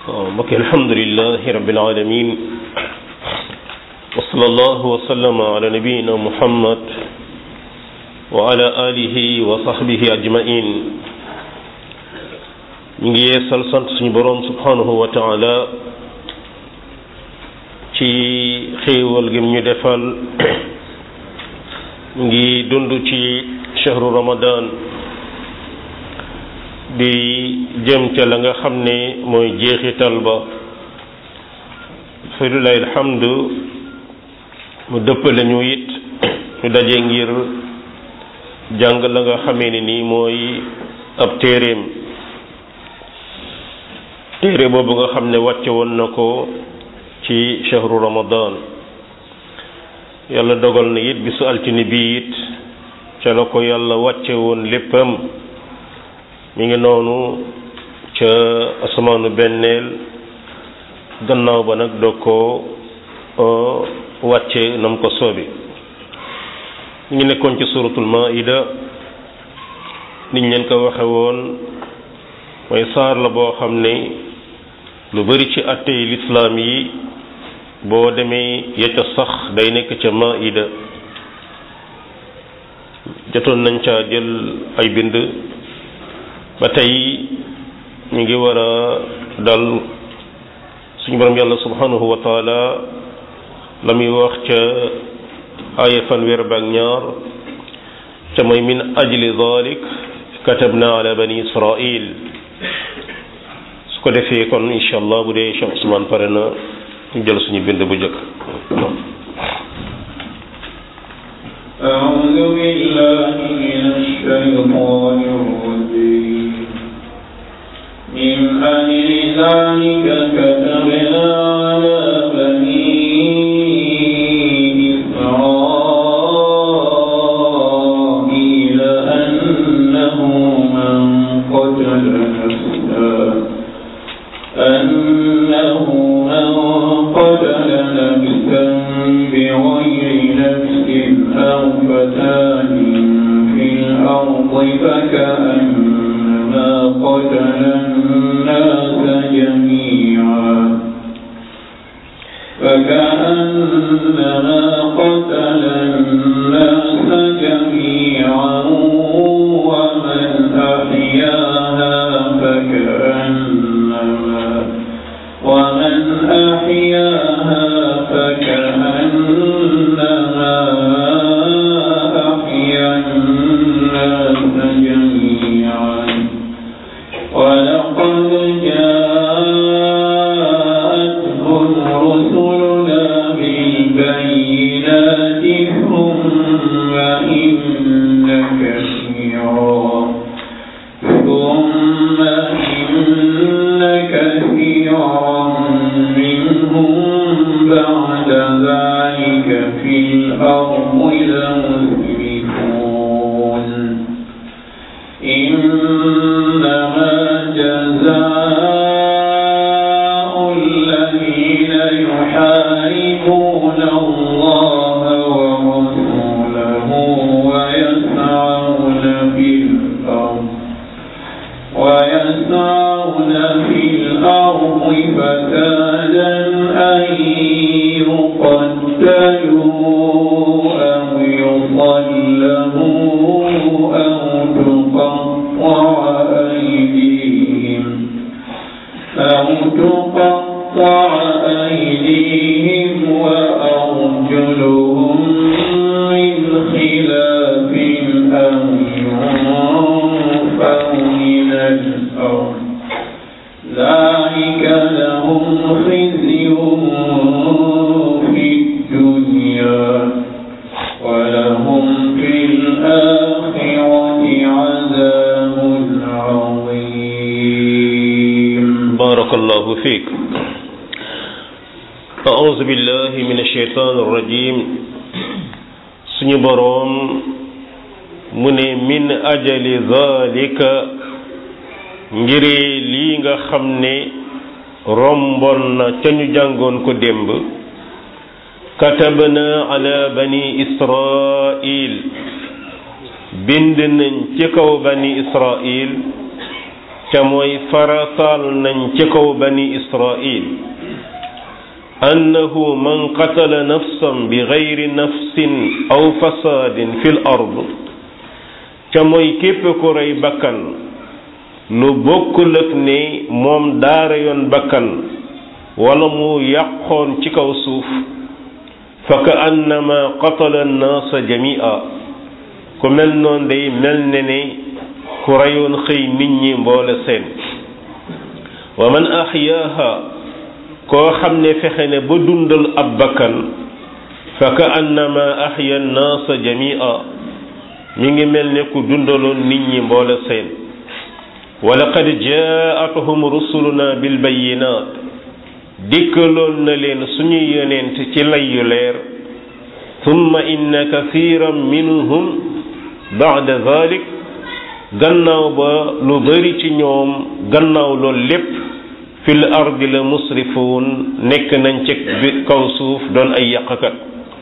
waaw mbokk alhamdulilahi rabbil alamin wa sallallahu wa sallama ala nabiyina muhammad wa ala alihi wa sahbihi ajmain ñu ngi yeesal sant suñu boroom subhanahu wa taala ci xéewal gi ñu defal ñu ngi dund ci shahru ramadan di jëm ca la nga xam ne mooy jeexital ba falilahi alhamdu mu dëppale ñu it ñu daje ngir jàng la nga xamee ne nii mooy ab téeréem téere boobu nga xam ne wàcce woon na ko ci shahru ramadan yàlla dogal na it bisu altine bi it ca la ko yàlla wàcce woon léppam mi ngi noonu ca asamaanu benneel gannaaw ba nag doo ko wàcce nam ko soobi ñu ngi nekkoon ci suratul maida niñ leen ko waxe woon mooy saar la boo xam ne lu bari ci attey lislaam yi boo demee ya ca sax day nekk ca maida jotoon nañ ca jël ay bind ba tey ñu ngi war a dal suñu borom yàlla subhanahu wa taala la muy wax ca aaya fanweer ba ak ñaar ca mooy min ajli dalik katabna ala bani israil su ko defee kon incha allah bu dee Cheikh Ousmane pare na ñu jël suñu bind bu njëkk أعوذ بالله من الشيطان الرجيم من أجل ذلك كتبنا على بني إسرائيل أنه من قتل نفسا أنه من قتل نفسا بغير نفس أو فساد في الأرض فكأنما قتل الناس جميعا فكأنما قتل الناس جميعا ومن أحياها فكأنما ومن أحياها فكأنما أحيا الناس جميعا ولقد جاءتهم رسلنا بالبينات ثم إن كثيرا ثم إن كثيرا منهم بعد ذلك في الأرض لمسرفون إنما جزاء الذين يحاربون الله ورسوله ويسعون في الأرض ويسعون في الأرض فسادا أن يقتلوا أو يصلبوا أو تقطع أيديهم أو تقطع أيديهم وأرجلهم من خلاف أو ينفوا من الأرض ذلك لهم خزي في الدنيا ولهم في الآخرة عذاب عظيم بارك الله فيك أعوذ بالله من الشيطان الرجيم suñu boroom mu ne min ajali zalika ngir lii nga xam ne rombon na ca ñu jàngoon ko démb katabna ala bani israil bind nañ ci kaw bani israil ca mooy farataal nañ ci kaw bani israil annahu man qatala nafsan bi gayri nafsin aw fasaadin fi l ard ca mooy képp ku rey bakkan lu bokkul ak ne moom daara yoon bakkan wala mu yàqoon ci kaw suuf fa ka annama qatala annaasa jamia ku mel noonu day mel ne ne ku reyoon xëy nit ñi mboole seen wa man axyaaha koo xam ne fexe ne ba dundal ab bakkan fa ka annama axya annaasa jamia mi ngi mel ne ku dundaloon nit ñi mboole seen wa laqad jaatuhum rusuluna bilbayinat dikkaloon na leen suñuy yonent ci lay yu leer thumma inna kathiran minhum ba'da dhalik gannaaw ba lu bari ci ñoom gannaaw loolu lépp fil ardi la musrifuun nekk nañ ci kaw suuf doon ay yàqkat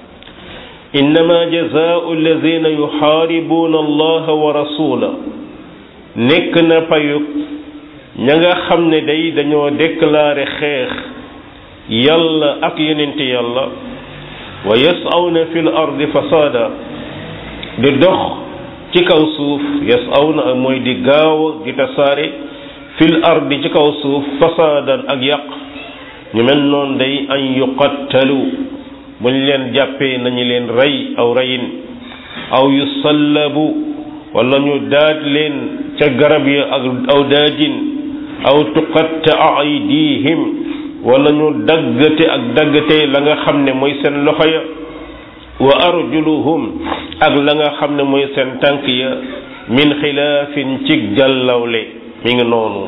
innama jazaau alladina yuxaaribuuna allaha wa rasula nekk na payug ña nga xam ne day dañoo déclaré xeex yàlla ak yonente yàlla wa yasawna fil ardi fasaada di dox ci kaw suuf yasawna mooy di gaaw di tasaare fil ardi ci kaw suuf fasaadan ak yàq ñu mel noonu day an yuqattalu buñ leen jàppee nañu leen rey aw reyin aw yusallabu wala ñu daaj leen ca garab ya ak aw daajin aw tuqatta aydihim wala ñu daggate ak daggate la nga xam ne mooy seen loxo ya wa arjuluhum ak la nga xam ne mooy seen tànk ya min xilaafin ci jàllawle mi ngi noonu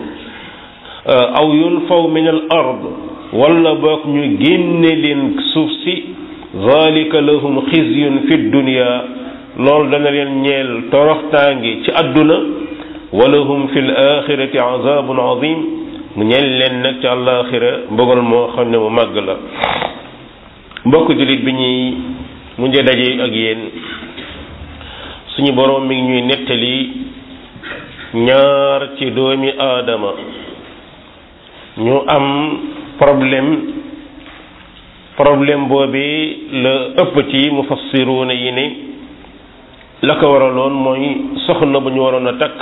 aw yunfaw min al ard wala boog ñu génne leen suuf si zalika lahum xizyun fi dunya loolu dana leen ñeel toroxtaange ci àdduna walahum fi l axirati azabun azim mu ñeel leen nag ci àllaaxira mbugal moo xam ne mu màgg la mbokk jullit bi ñuy mujj daje ak yéen suñu boroom mi ngi ñuy nettali ñaar ci doomi aadama ñu am problème problème boobi la ëpp ci mufassiruuna yi ne la ko waraloon mooy soxna bu ñu waroon a takk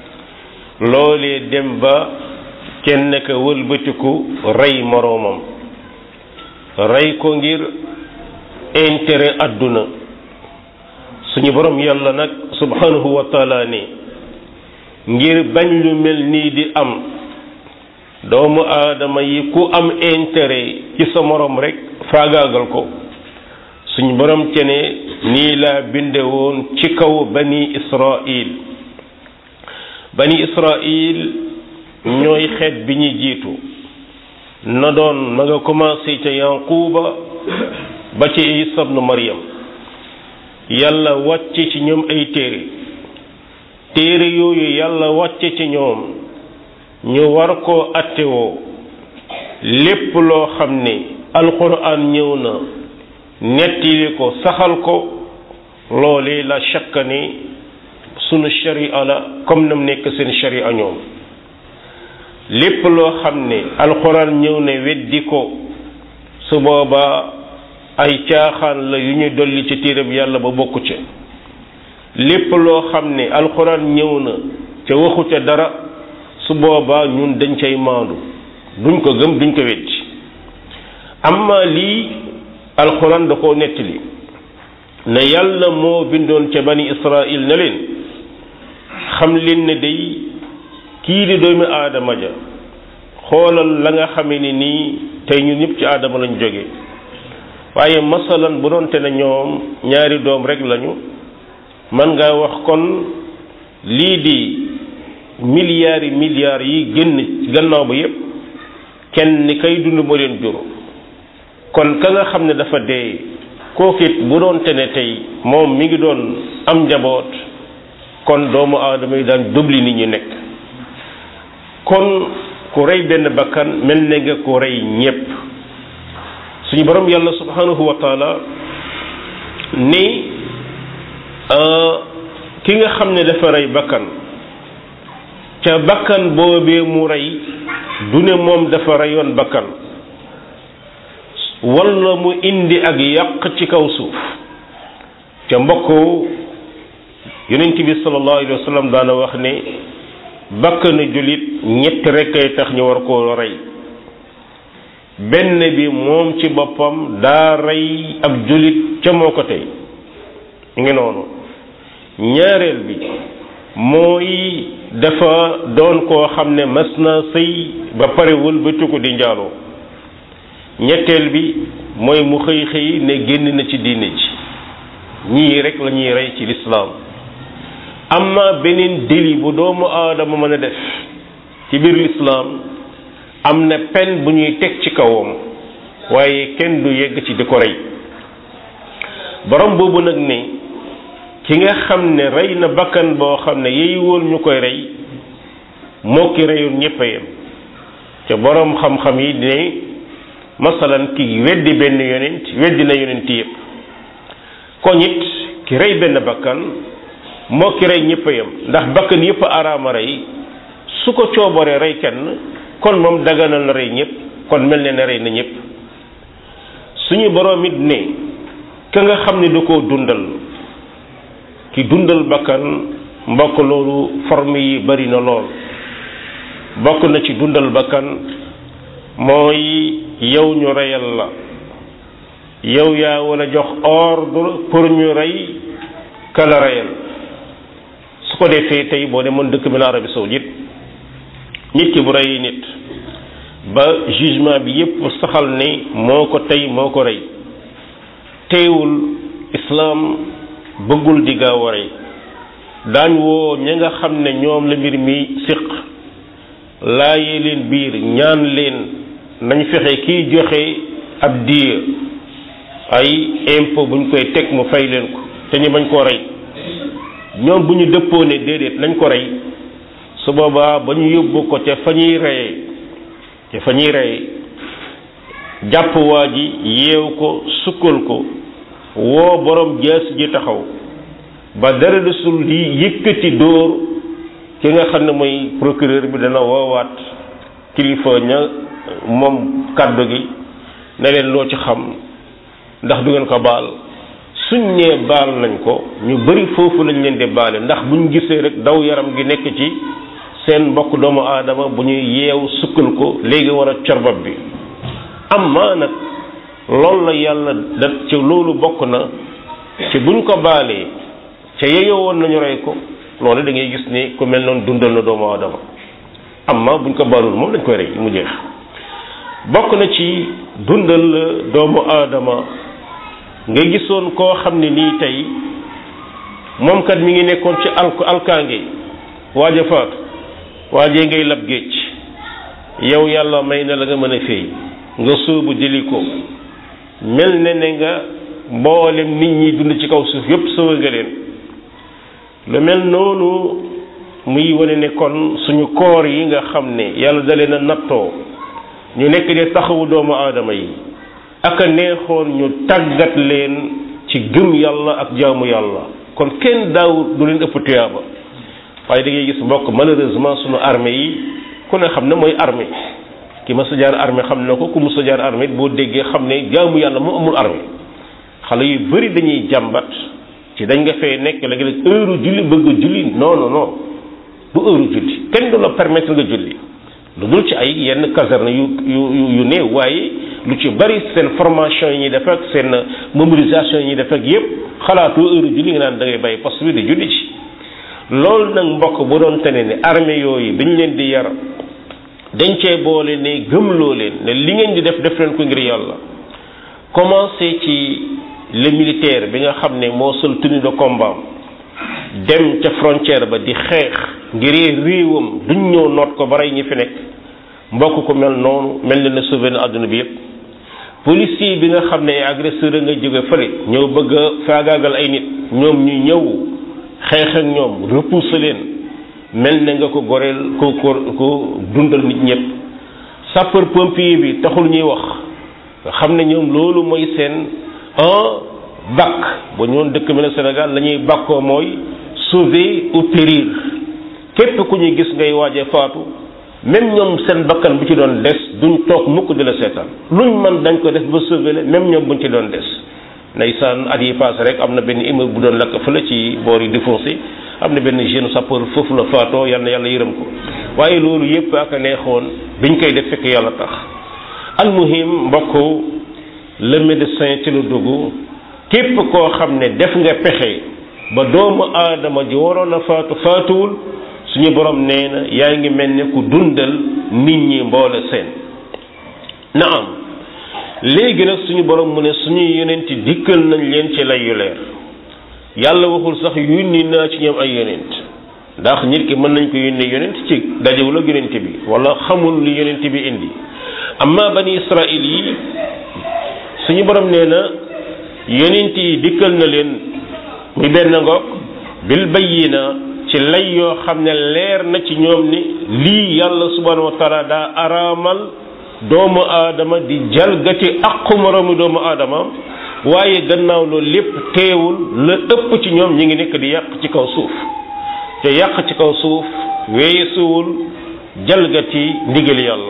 loolee dem ba kenn ka wëlbatiku rey moroomam rey ko ngir intérêt àdduna suñu borom yàlla nag subhanahu wa taala ne ngir bañ lu mel nii di am doomu aadama yi ku am intérêt ci sa morom rek faagaagal ko suñu borom ce ne nii laa binde woon ci kaw bani israil bani israil ñooy xeet bi ñu jiitu na doon ma nga commencé ca yanquba ba ci isa ibnu maryam yàlla wàcce ci ñoom ay téere téere yooyu yàlla wàcce ci ñoom ñu war koo attewoo lépp loo xam ne alquran ñëw na nettili ko saxal ko loolee la shakka ni sunu sharia la comme nam nekk seen sharia ñoom lépp loo xam ne alquran ñëw ne weddi ko su boobaa ay caaxaan la yu ñu dolli ci téereb yàlla ba bokku ca lépp loo xam ne alquran ñëw na ca waxu ca dara su boobaa ñun dañ cay maandu duñ ko gëm duñ ko weddi amma lii alquran da koo nettali ne yàlla moo bindoon ca bani israil ne leen xam leen ne day kii di doomi aadama ja xoolal la nga xame ni nii tey ñun ñëpp ci aadama lañ jóge waaye masalan bu doonte ne ñoom ñaari doom rek lañu man nga wax kon lii di milliards yi milliards yi génn gannaaw ba yépp kenn ni kay dund moo leen jur kon ka nga xam ne dafa dee kookit bu doonte ne tey moom mi ngi doon am njaboot kon doomu aadama yi daan dubli nit ñu nekk kon ku rey benn bakkan mel ne nga ku rey ñépp suñu borom yàlla subhanahu wa taala ni ki nga xam ne dafa rey bakkan ca bakkan boobee mu rey du ne moom dafa reyoon bakkan walla mu indi ak yàq ci kaw suuf ca mbokk yonent bi sallallahu alayhi wa sallam daana wax ne bakkanu jullit ñett rekk ay tax ñu war koo rey benn bi moom ci boppam daa rey ab jullit ca moo ko tey ngi noonu ñaareel bi mooy dafa doon koo xam ne mas na sëy ba pare wëlbatiku di njaaloo ñetteel bi mooy mu xëy xëy ne génn na ci diine ji ñii rek la ñuy rey ci lislaam amma beneen délit bu doomu aadama mën a def ci biir lislaam am na peine bu ñuy teg ci kawam waaye kenn du yegg ci di ko rey borom boobu nag ne ki nga xam ne rey na bakkan boo xam ne yeey woon ñu koy rey moo ki reyoon ñépp a yem ca borom xam-xam yi ne masalan ki weddi benn yonent weddi na yonent yépp kon it ki rey benn bakkan moo ki rey ñépp a yem ndax bakkan yépp a araama rey su ko coobaree rey kenn kon moom daganal na rey ñépp kon mel ne ne rey na ñépp suñu borom it ne ka nga xam ne da koo dundal ki dundal bakkan mbokk loolu forme yi bari na lool bokk na ci dundal bakkan mooy yow ñu reyal la yow yaa war a jox ordre pour ñu rey kala reyal su ko defee tey boo demoon dëkk bi la Arabie saoudite nit ki bu rey nit ba jugement bi yépp saxal ne moo ko tey moo ko rey teewul islaam bëggul di gaaw a rey daañ woo ña nga xam ne ñoom la mbir mi siq laayee leen biir ñaan leen nañ fexe kiy joxe ab diir ay impôt buñ koy teg mu fay leen ko te ñu bañ koo rey ñoom bu ñu dëppoo ne déedéet nañ ko rey su boobaa ba ñu yóbbu ko ca fa ñuy reyee ca fa ñuy reyee jàpp waa ji yeew ko sukkal ko woo borom jaas ji taxaw ba dara desul di yëkkati dóor ki nga xam ne mooy procureur bi dana woowaat kilifa ña moom kàddu gi ne leen loo ci xam ndax du ngeen ko baal suñ nee baal nañ ko ñu bari foofu lañ leen di baale ndax buñ gisee rek daw yaram gi nekk ci seen mbokk doomu aadama bu ñuy yeew sukkal ko léegi war a corbab bi amma nag loolu la yàlla da ci loolu bokk na ci buñ ko baalee ca yeyoo woon nañu rey ko loolu da ngay gis ni ku mel noonu dundal na doomu aadama amma buñ ko baalul moom dañ koy rey mu jeex bokk na ci dundal doomu aadama nga gisoon koo xam ne nii tey moom kat mi ngi nekkoon ci alk alkaange waaja faatu waajee ngay lab géej yow yàlla may na la nga mën a féey nga sóobu jëli ko mel ne ne nga mboolem nit ñi dund ci kaw suuf yépp sëwa nga leen lu mel noonu muy wane ne kon suñu koor yi nga xam ne yàlla da leen a nattoo ñu nekk di taxawu doomu aadama yi ak a neexoon ñu tàggat leen ci gëm yàlla ak jaamu yàlla kon kenn daaw du leen ëpp tuyaaba waaye da ngay gis mbokk malheureusement suñu armée yi ku ne xam ne mooy armée ki ma sa jaar armée xam na ko ku mu sa jaar armée boo déggee xam ne jaamu yàlla mu amul armée xale yu bari dañuy jàmbat ci dañ nga fee nekk léegi heure julli bëgg a julli non non non du heure julli kenn du la permettre nga julli lu dul ci ay yenn caserne yu yu yu néew waaye lu ci bari seen formation yi ñuy def ak seen mobilisation yi ñuy def ak yépp xalaatu heure julli nga naan da ngay bàyyi poste bi di julli ci loolu nag mbokk bu doon tene ne armée yooyu dañ leen di yar dañ cee boole ne gëmloo leen ne li ngeen di def def leen ko ngir yàlla commencé ci le militaire bi nga xam ne moo sol tenue de combat dem ca frontière ba di xeex ngir réewam duñ ñëw noot ko ba rey ñi fi nekk mbokk ko mel noonu mel na ne sauvé na àdduna bi yépp policier bi nga xam ne agresseur a nga jóge fële ñëw bëgg a faagaagal ay nit ñoom ñu ñëw xeex ak ñoom repousser leen mel ne nga ko goreel ko ko ko dundal nit ñëpp sapeur pompier bi taxul ñuy wax nga xam ne ñoom loolu mooy seen un bac ba ñoon dëkk bi ne Sénégal la ñuy bakkoo mooy sauver ou périr képp ku ñuy gis ngay waaje faatu même ñoom seen bakkan bu ci doon des duñ toog mukk di la seetaan luñ mën dañ ko def ba sauver la même ñoom buñ ci doon des ndeysaan at yi passé rek am na benn immeuble bu doon lakk fële ci boor yi di foncé am na benn jeune sapeur foofu la faatoo yal na yàlla yërëm ko waaye loolu yépp ak a neexoon biñ koy def fekk yàlla tax almuhim mbokk le médecin ci lu dugg képp koo xam ne def nga pexe ba doomu aadama ji waroon a faatu faatuwul suñu borom nee na yaa ngi mel ne ku dundal nit ñi mboole seen naam léegi nag suñu borom mu ne suñuy yonent dikkal nañ leen ci lay yu leer yàlla waxul sax yónni naa ci ñoom ay yonent ndax nit ki mën nañ ko yónnee yonent ci dajewul ak yonent bi wala xamul li yonent bi indi amma bani israil yi suñu borom nee na yonent yi dikkal na leen muy benn ngoog bil bayyina ci lay yoo xam ne leer na ci ñoom ni lii yàlla subhanahu wa taala daa araamal doomu aadama di jalgati aqu moroomu doomu aadama waaye gannaaw loolu lépp teewul la ëpp ci ñoom ñi ngi nekk di yàq ci kaw suuf te yàq ci kaw suuf weesuwul jalgati ndigal yàlla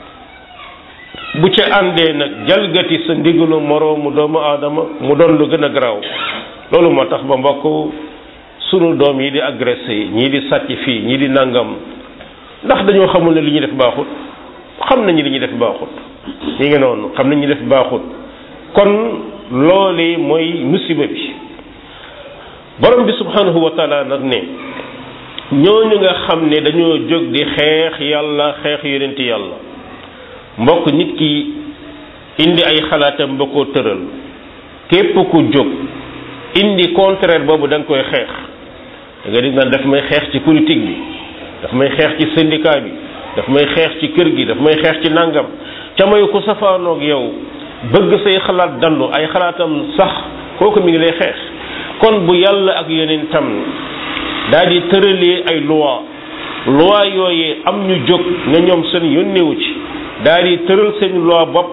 bu ca àndee nag jalgati sa ndigalu moroomu doomu aadama mu doon lu gën a garaaw loolu moo tax ba mbokk sunu doom yi di agressé ñii di sàcc fii ñii di nangam ndax dañoo xamul ne li ñuy def baaxut xam nañu li ñuy def baaxut ñi ngi noonu xam nañu def baaxut kon loole mooy musiba bi borom bi subhanahu wa taala nag ne ñooñu nga xam ne dañoo jóg di xeex yàlla xeex yonent yàlla mbokk nit ki indi ay xalaatam ba koo tëral képp ku jóg indi contraire boobu da nga koy xeex da nga dig naan daf may xeex ci politique bi daf may xeex ci syndicat bi daf may xeex ci kër gi daf may xeex ci nangam ca may ku safaanoog yow bëgg say xalaat dandu ay xalaatam sax kooku mi ngi lay xeex kon bu yàlla ak yeneen tam daal di tëralee ay loi loi yooyee am ñu jóg nga ñoom seen yónnewu ci daal di tëral seen loi bopp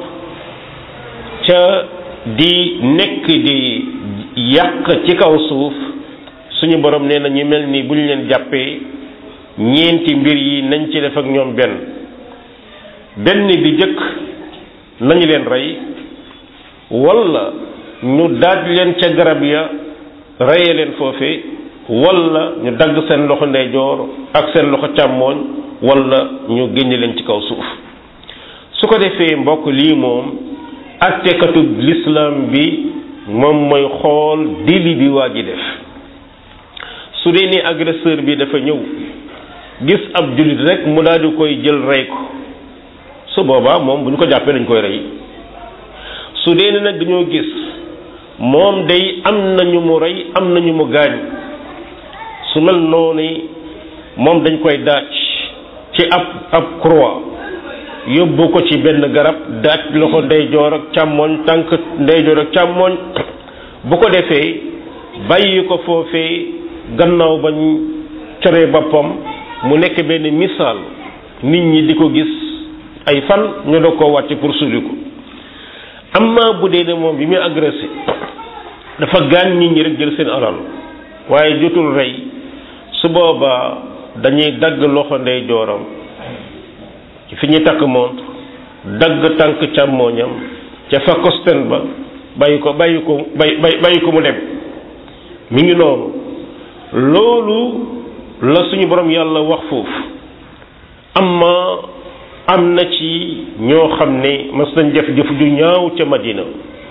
ca di nekk di yàq ci kaw suuf suñu borom nee na ñu mel ni bu ñu leen jàppee ñeenti mbir yi nañ ci def ak ñoom benn benn bi jëkk nañu leen rey walla ñu daaj leen ca garab ya reye leen foofe walla ñu dagg seen loxo ndeyjoor ak seen loxo càmmooñ walla ñu génne leen ci kaw suuf su ko defee mbokk lii moom attekatu l'islam bi moom mooy xool dili bi waa ji def su dee ni agresseur bi dafa ñëw gis ab jullit rek mu daal di koy jël rey ko su boobaa moom bu ñu ko jàppee dañ koy rey su dee ni nag dañoo gis moom day am na ñu mu rey am na ñu mu gaañ su mel noonu moom dañ koy daaj ci ab ab croix yóbbu ko ci benn garab daaj loxo ndeyjoor ak càmmoñ tànk ndeyjoor ak càmmoñ bu ko defee bàyyi ko foofee gannaaw bañ coree boppam mu nekk benn misaal nit ñi di ko gis ay fan ñu doog koo wàcc pour suli ko amma bu dee ne moom bi muy agressé dafa gaañ nit ñi rek jël seen alal waaye jotul rey su boobaa dañuy dagg loxo ndeyjooram ci fi ñuy takk montre dagg tànk càmmooñam ca fa kosten ba bàyyi ko bàyyi ko bay bàyyi ko mu dem mi ngi noonu loolu la suñu borom yàlla wax foofu amma am na ci ñoo xam ne mas nañ def jëf ju ñaaw ca Madina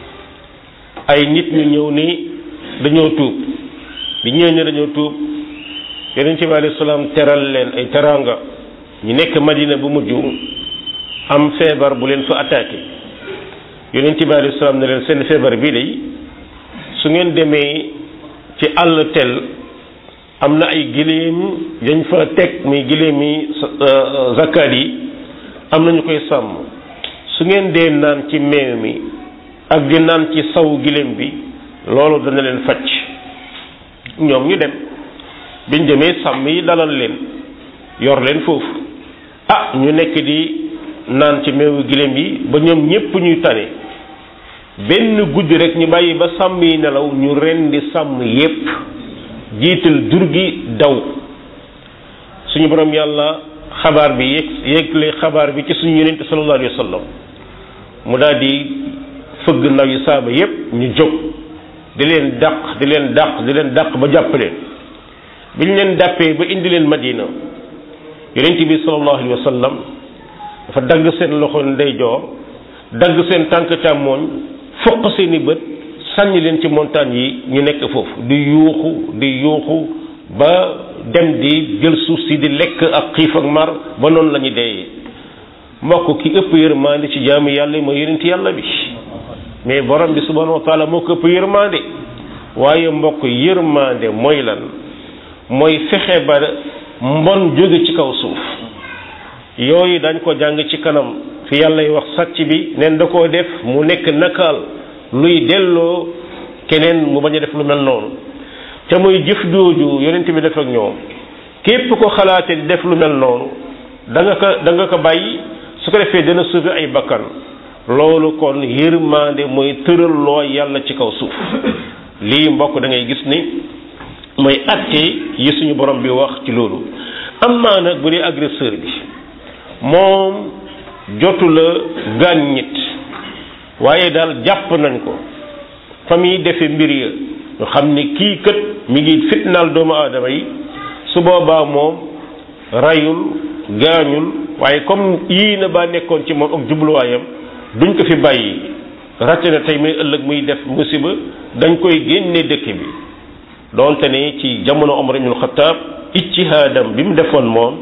ay nit ñu ñëw ni dañoo tuub bi ñëw ne dañoo tuub yonent bi alayhi salaam teral leen ay teraanga ñu nekk Madina bu mujj am feebar bu leen fa attaqué yonent bi alayhi salaam ne leen seen feebar bii day su ngeen demee ci àll tel am na ay giléem yañ fa teg muy giléem yi zakkaat yi am na ñu koy sàmm su ngeen dee naan ci meew mi ak di naan ci saw giléem bi loolu dana leen facc ñoom ñu dem biñ demee sàmm yi dalal leen yor leen foofu ah ñu nekk di naan ci meewu giléem yi ba ñoom ñépp ñuy tane benn guddi rek ñu bàyyi ba sàmm yi nelaw ñu rendi sàmm yépp jiital jur gi daw suñu borom yàlla xabaar bi yëg yëgle xabaar bi ci suñu yonente sallallahu alayhi wa sallam mu daal di fëgg ndaw yi saaba yépp ñu jóg di leen dàq di leen dàq di leen dàq ba jàpp leen bi ñu leen dàppee ba indi leen madina yonente bi sallallahu alayhi wa sallam dafa dagg seen loxo ndeyjoor dagg seen tànk càmmooñ foq seeni bët sànni leen ci montagne yi ñu nekk foofu di yuuxu di yuuxu ba dem di jël suuf si di lekk ak xiif ak mar ba noonu la ñu deeyee mbokk ki ëpp yërmande ci jaamu yàlla yi mooy yonent yàlla bi mais borom bi subhanahu wa taala moo ko ëpp yërmande waaye mbokk yërmande mooy lan mooy fexe ba mbon jóge ci kaw suuf yooyu dañ ko jàng ci kanam fi yàlla wax sàcc bi neen da koo def mu nekk nakaal luy delloo keneen mu bañ a def lu mel noonu te muy jëf jooju yonent bi def ak ñoom képp ko xalaate di def lu mel noonu da nga ko da nga ko bàyyi su ko defee dana sauver ay bakkan loolu kon yërmande mooy tëral loo yàlla ci kaw suuf lii mbokk da ngay gis ni mooy atte yi suñu borom bi wax ci loolu am naa nag bu dee agresseur bi moom jotu la gaañ nit waaye daal jàpp nañ ko fa muy defe mbir ya ñu xam ni kii kët mi ngi fitnaal doomu aadama yi su boobaa moom rayul gaañul waaye comme yii na ba nekkoon ci moom ak jubluwaayam duñ ko fi bàyyi ratte na tey muy ëllëg muy def musiba dañ koy génne dëkk bi doonte ne ci jamono Omar ibn Khattab ijtihaadam bi mu defoon moom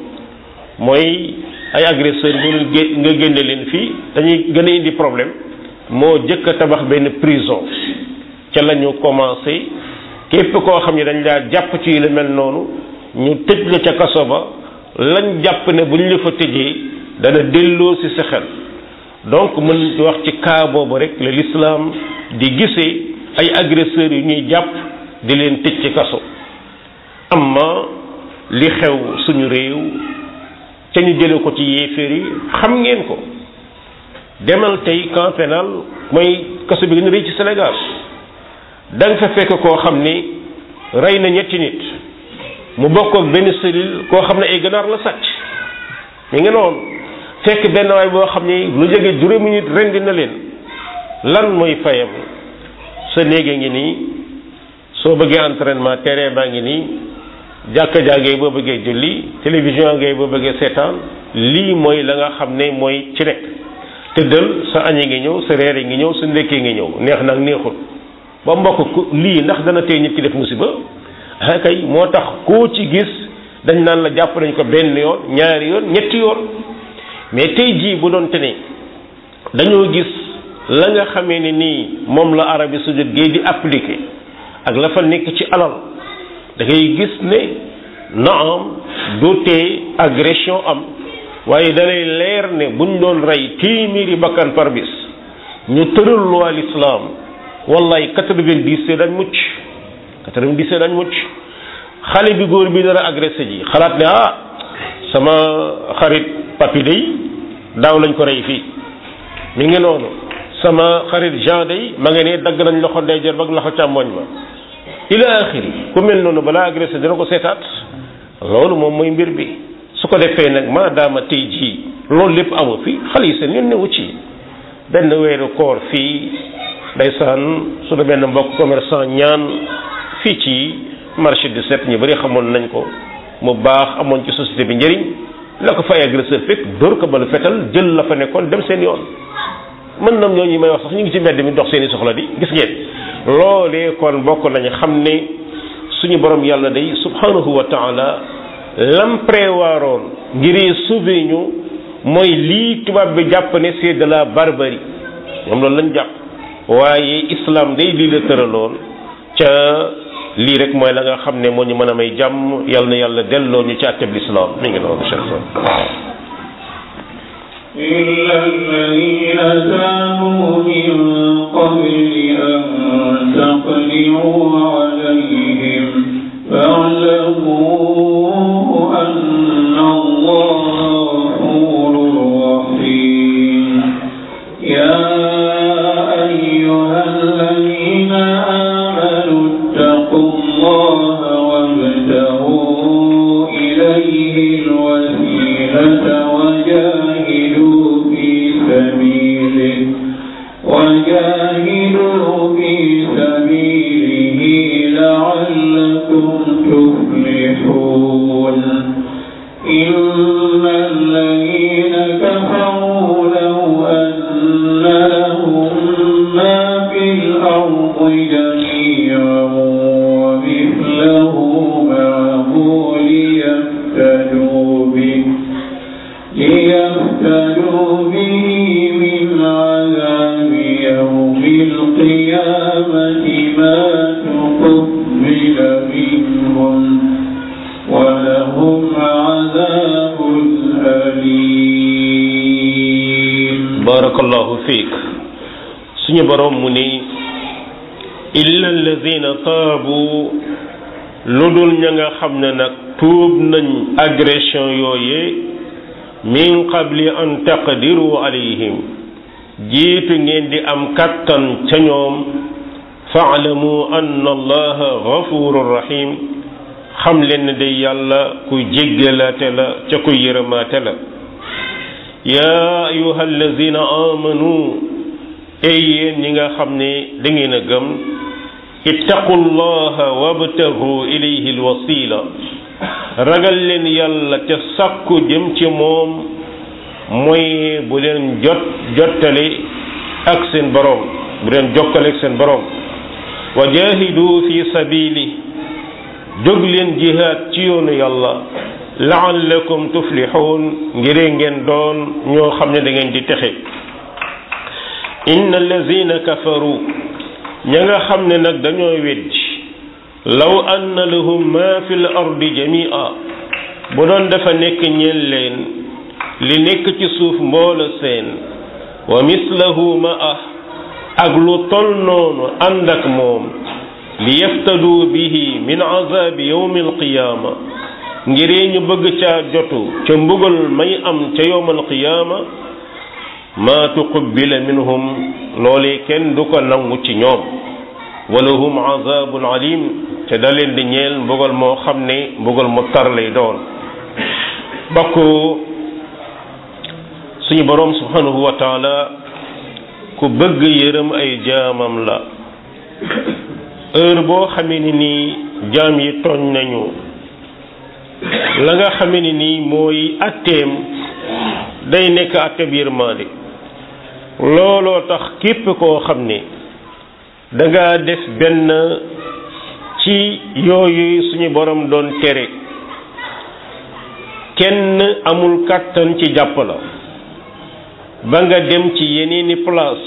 mooy ay agresseur bu nga génne leen fii dañuy gën a indi problème moo jëkk a tabax benn prison ca la ñu commencé képp koo xam ne dañ laa jàpp ci lu mel noonu ñu tëj la ca kaso ba lañ jàpp ne bu ñu la fa tëjee dana delloo si sa xel donc mën wax ci cas boobu rek la l'islam di gisee ay agresseurs yu ñuy jàpp di leen tëj ci kaso amma li xew suñu réew ca ñu jële ko ci yéeféer yi xam ngeen ko demal tey camp pénal mooy kaso bi gën a rëy ci Sénégal da nga fa fekk koo xam ni rey na ñetti nit mu bokk ak benn cellule koo xam ne ay ganaar la sàcc mi ngi noonu fekk benn waay boo xam ni lu jóge juróomi nit rendi na leen lan mooy fayam sa néege ngi nii soo bëggee entraînement terrain baa ngi nii jàkka jàngee boo bëggee julli télévision ngay boo bëggee seetaan lii mooy la nga xam ne mooy ci nekk tëddal sa añi ngi ñëw sa reer ngi ñëw sa ndekkee ngi ñëw neex nag neexul ba mbokk ku lii ndax dana tey nit ki def musiba ah kay moo tax koo ci gis dañ naan la jàpp nañ ko benn yoon ñaari yoon ñetti yoon mais tey jii bu doon te ne dañoo gis la nga xamee ne nii moom la Arabie saoudite gay di appliqué ak la fa nekk ci alal da ngay gis ne naam du tee agression am waaye dalay leer ne buñ doon rey téeméeri bakkan par bis ñu tëral loi l'islam wallaay quatre-vingt-dix dañ mucc quatre-vingt-dix dañ mucc xale bi góor bi dara agressé ji xalaat ne ah sama xarit papi day daaw lañ ko rey fii mi ngi noonu sama xarit Jean day ma nga ne dagg nañ loxo ndeyjoor ba ak loxo càmmoñ ma ila axiri ku mel noonu balaa agressé dina ko seetaat loolu moom mooy mbir bi su ko defee nag maadaama tey jii loolu lépp amu fi xale yi seen yoon newu ci benn weeru koor fii ndeysaan suñu benn mbokk commerçant ñaan fii ci marché du set ñu bari xamoon nañ ko mu baax amoon ci société bi njëriñ la ko fay agresseur fekk dóor ko balu fetal jël la fa nekkoon dem seen yoon mën nam ñooñu may wax sax ñu ngi ci mbedd mi dox seeni soxla di gis ngeen loolee kon bokk nañu xam ne suñu borom yàlla day subhanahu wa taala lam prévoiroon ngir sauver ñu mooy lii tubaab bi jàpp ne c'est de la barbarie moom loolu lañ jàpp waaye islam day lii la tëraloon ca lii rek mooy la nga xam ne moo ñu mën a may jàmm yàlla na yàlla delloo ñu ci àtteb l'islam mi ngi noonu cheikh إلا الذين تابوا من قبل أن تقدروا عليهم فاعلموا أن الله غفور رحيم يا أيها الذين آمنوا اتقوا الله وابتغوا إليه barakallahu fiik suñu borom mu ni illa alladina taabu lu dul ña nga xam ne nag tuub nañ agression yooye min qabli an taqdiru alayhim jiitu ngeen di am kattan ca ñoom faalamu anna allaha gafurun rahim xam leen ne day yàlla kuy jéggalaate la ca kuy yërëmaate la yaa ayuha allazina amanu ey yéen ñi nga xam ne da ngeen a gëm ittaqu llaha wabtagu ilayhi alwasila ragal leen yàlla ca sàkku jëm ci moom mooy bu leen jot jottale ak seen boroom bu leen jokkale ak seen boroom wa jahidu fi sabili jóg leen jihaad ci yoonu yàlla laallakum tuflixuun ngir ngeen doon ñoo xam ne da ngeen di texe inna allazina kafaru ña nga xam ne nag dañoo weddi law anna lahum ma fi l ardi jamia bu doon dafa nekk ñeel leen li nekk ci suuf mboola seen wa mislahu ma ah ak lu tol noonu ànd ak moom li yaftadu bihi min azabi yawmi alqiyaama ngiree ñu bëgg caa jotu ca mbugal may am ca yawm alqiyaama ma tuqbila minhum loolee kenn du ko nangu ci ñoom walahum azabun alim te da leen di ñeel mbugal moo xam ne mbugal mu tar lay doon bokk suñu boroom subhanahu wa taala ku bëgg yërëm ay jaamam la heure boo xamee ni nii jaam yi tooñ nañu la nga xamee ni nii mooy atteem day nekk atteeb yërmaande looloo tax képp koo xam ne danga def benn ci yooyu suñu borom doon tere kenn amul kàttan ci jàpp la ba nga dem ci yeneeni place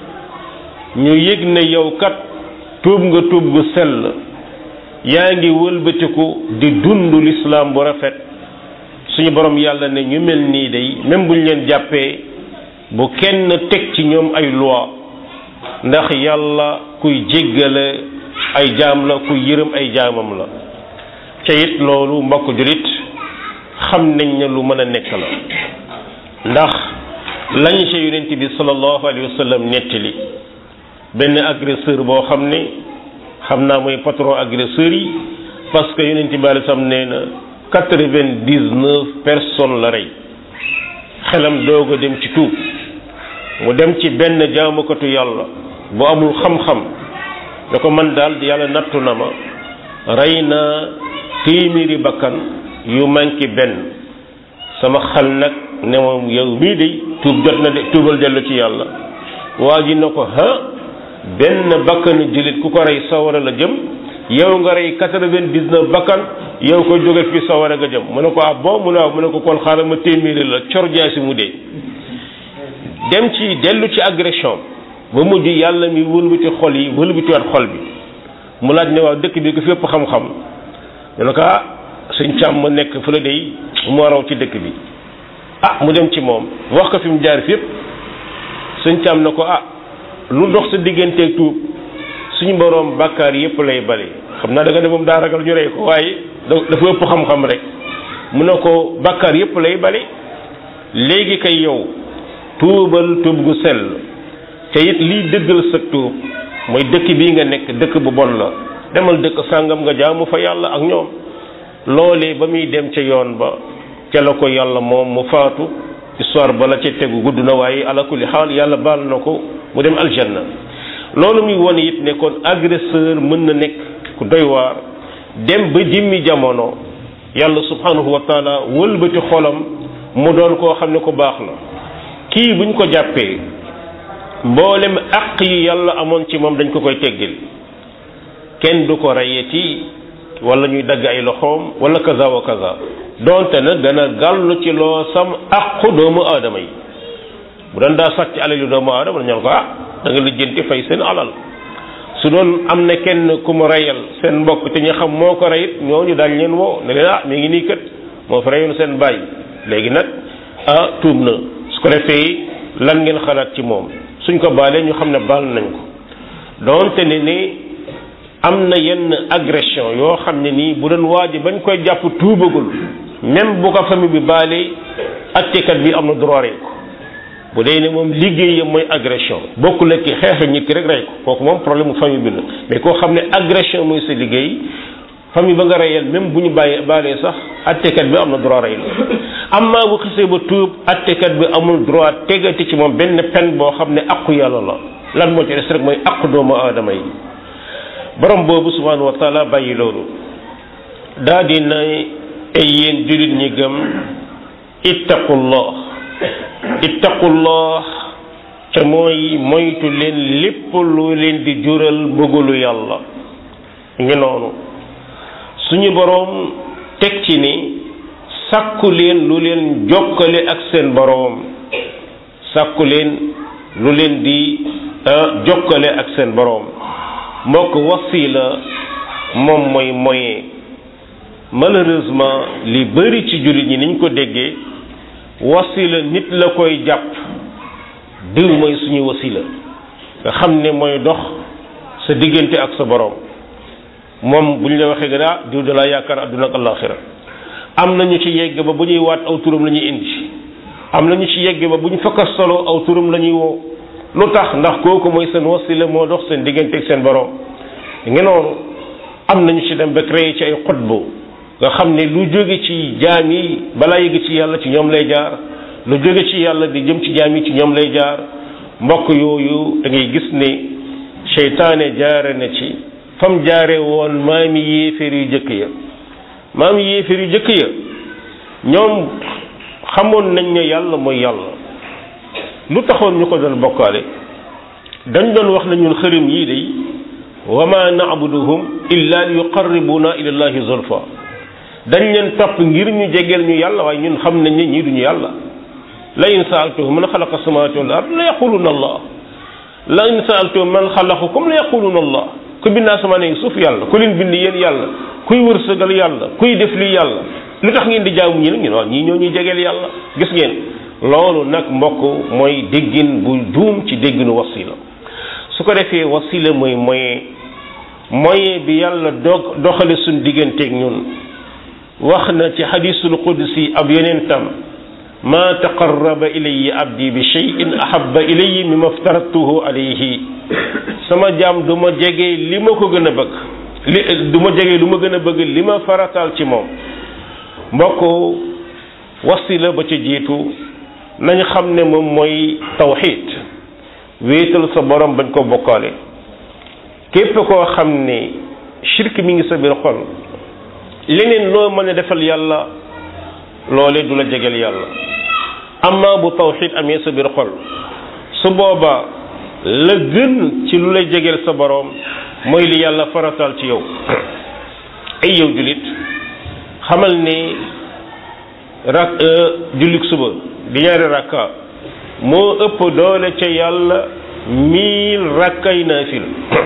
ñu yëg ne yow kat tuub nga tuub gu sell yaa ngi wëlbatiku di dund lislaam bu rafet suñu borom yàlla ne ñu mel nii day même buñ leen jàppee bu kenn teg ci ñoom ay loi ndax yàlla kuy jéggale ay jaam la kuy yërëm ay jaamam la ca it loolu mbokk julit xam nañ ne lu mën a nekk la ndax lañ ca yonent bi sallallahu alayhi wa sallam nettali benn agresseur boo xam ne xam naa mooy patron agresseur yi parce que yonent bi alei salaam nee na quatre-vingt-dix-neuf personnes la rey xelam doog a dem ci tuub mu dem ci benn jaamukatu yàlla bu amul xam-xam da ko man daal yàlla nattu na ma rey naa téeméeri bakkan yu manqué benn sama xel nag ne moom yow mii de tuub jot na de tuubal dellu ci yàlla waa ji na ko ha benn bakkanu jullit ku ko rey sawara la jëm yow nga rey quatre-vingt-dix-neuf bakkan yow ko jóge fii sawara nga jëm mu ne ko ah bon mu ne waaw mu ne ko kon xaaral ma téeméeri la cor jaasi mu dee dem ci dellu ci agression ba mujj yàlla mi wëlbati xol yi wëlbatiwaat xol bi mu laaj ne waaw dëkk bi ko fi ëpp xam-xam ñu ne ko ah sëñ càmm ma nekk fa la day moo raw ci dëkk bi ah mu dem ci moom wax ko fi mu jaar fi yëpp sëñ càmm na ko ah lu dox sa digganteeg tuub suñu boroom bàkkaar yëpp lay bale xam naa da nga ne moom daa ragal ñu rey ko waaye dafa ëpp xam-xam rek mu ne ko bàkkaar yëpp lay bale léegi kay yow tuubal tuub gu sell te it liy dëggal sa tuub mooy dëkk bii nga nekk dëkk bu bon la demal dëkk sàngam nga jaamu fa yàlla ak ñoom loolee ba muy dem ca yoon ba ca la ko yàlla moom mu faatu histoire ba la ca tegu gudd na waaye ala kulli xaal yàlla baal na ko mu dem aljanna loolu muy wone it ne kon agresseur mën na nekk ku doy waar dem ba jimmi jamono yàlla subhanahu wa taala wëlbati xolam mu doon koo xam ne ku baax la kii buñ ko jàppee mboolem àq yi yàlla amoon ci moom dañ ko koy teggil kenn du ko rayeti wala ñuy dagg ay loxoom wala kaza wa kaza donte nag dana gàllu ci loo sam àqu doomu aadama yi bu doon daa sàcc alal yu doomu aadama ñaan ko ah da nga lijjanti fay seen alal su doon am na kenn ku mu reyal seen mbokk te ñu xam moo ko reyit ñooñu daal leen woo ne leen ah mi ngi nii kët moo fi reyoon seen bàyyi léegi nag ah tuub na su ko defee lan ngeen xalaat ci moom suñ ko baalee ñu xam ne baal nañ ko doonte ne ni am na yenn agression yoo xam ne nii bu doon waaji bañ koy jàpp tuubagul même bu ko famille bi baalee attekat bi am na droit rey ko bu dee ne moom liggéeyam mooy agression bokkul ak ki xeex nit ki rek rey ko kooku moom problème mu famille bi la mais koo xam ne agression mooy sa liggéey famille ba nga reyal même bu ñu bàyyee baalee sax attekat bi am na droit rey la amma bu xisee ba tuub attekat bi amul droit tegati ci moom benn pen boo xam ne aqu yàlla la lan moo ci des rek mooy aqu doomu aadama yi borom boobu subhanahu wa taala bàyyi loolu daa di na ay yéen jullit ñi gëm ittaqullah ittaqullah ca mooy moytu leen lépp lu leen di jural bëggulu yàlla ngi noonu suñu boroom teg ci ni sàkku leen lu leen jokkale ak seen boroom sàkku leen lu leen di jokkale ak seen boroom mbokk wasila moom mooy moyen malheureusement li bari ci jullit ñi niñ ko déggee wasila nit la koy jàpp diw mooy suñu wasila nga xam ne mooy dox sa diggante ak sa boroom moom bu ñu la waxee nga diw da laa yaakaar àdduna ak àllaaxira am na ñu ci yegg ba bu ñuy waat aw turam la ñuy indi am na ñu ci yegg ba bu ñu fakkas solo aw turam la ñuy woo lu tax ndax kooku mooy seen wasila moo dox seen diggante ak seen boroom nga noonu am na ñu ci dem ba créé ci ay xutbu nga xam ne lu jóge ci jaam yi balaa yëg ci yàlla ci ñoom lay jaar lu jóge ci yàlla di jëm ci jaam yi ci ñoom lay jaar mbokk yooyu da ngay gis ne seytaane jaare na ci fam jaare woon maami yéeféer yu jëkk ya maami yéeféer yu jëkk ya ñoom xamoon nañ ne yàlla mooy yàlla lu taxoon ñu ko doon bokkaale dañ doon wax na ñun xërëm yii day wa ma na'buduhum illa li yuqarribuna ila llahi zulfa dañ leen topp ngir ñu jegeel ñu yàlla waaye ñun xam nañ ne ñii duñu yàlla la in saaltuhum man xalaqa samawati wal ard la yaquluna allah la in saaltuhum man xalaqakum la yaquluna allah ku bind asamaan yi suuf yàlla ku leen bind yéen yàlla kuy wërsëgal yàlla kuy def lii yàlla lu tax ngeen di jaamu ñi nag ñun waaw ñii ñoo ñuy jegeel yàlla gis ngeen loolu nag mbokk mooy déggin bu juum ci dégginu wasila su ko defee wasila mooy moyen moyen bi yàlla dog doxale suñ digganteeg ñun wax na ci xadisul qudsi ab yonentam ma taqarraba ilayya abdi bi shay'in ahabba ilayya mimma aftaratuhu alayhi sama jaam du ma jege li ma ko gën a bëgg li du ma jege lu ma gën a bëgg li ma farataal ci moom mbokk wasila ba ca jiitu nañ xam ne moom mooy tawxid wéetal sa borom bañ ko bokkaale képp koo xam ne shirk mi ngi sa biir xol leneen loo mën a defal yàlla loole du la jegeel yàlla amma bu tawxid amee sa biir xol su boobaa la gën ci lu lay jegeel sa boroom mooy li yàlla farataal ci yow ay yow jullit xamal ni rak jullik suba di ñaari rakka moo ëpp doole ca yàlla mille rakkay naafila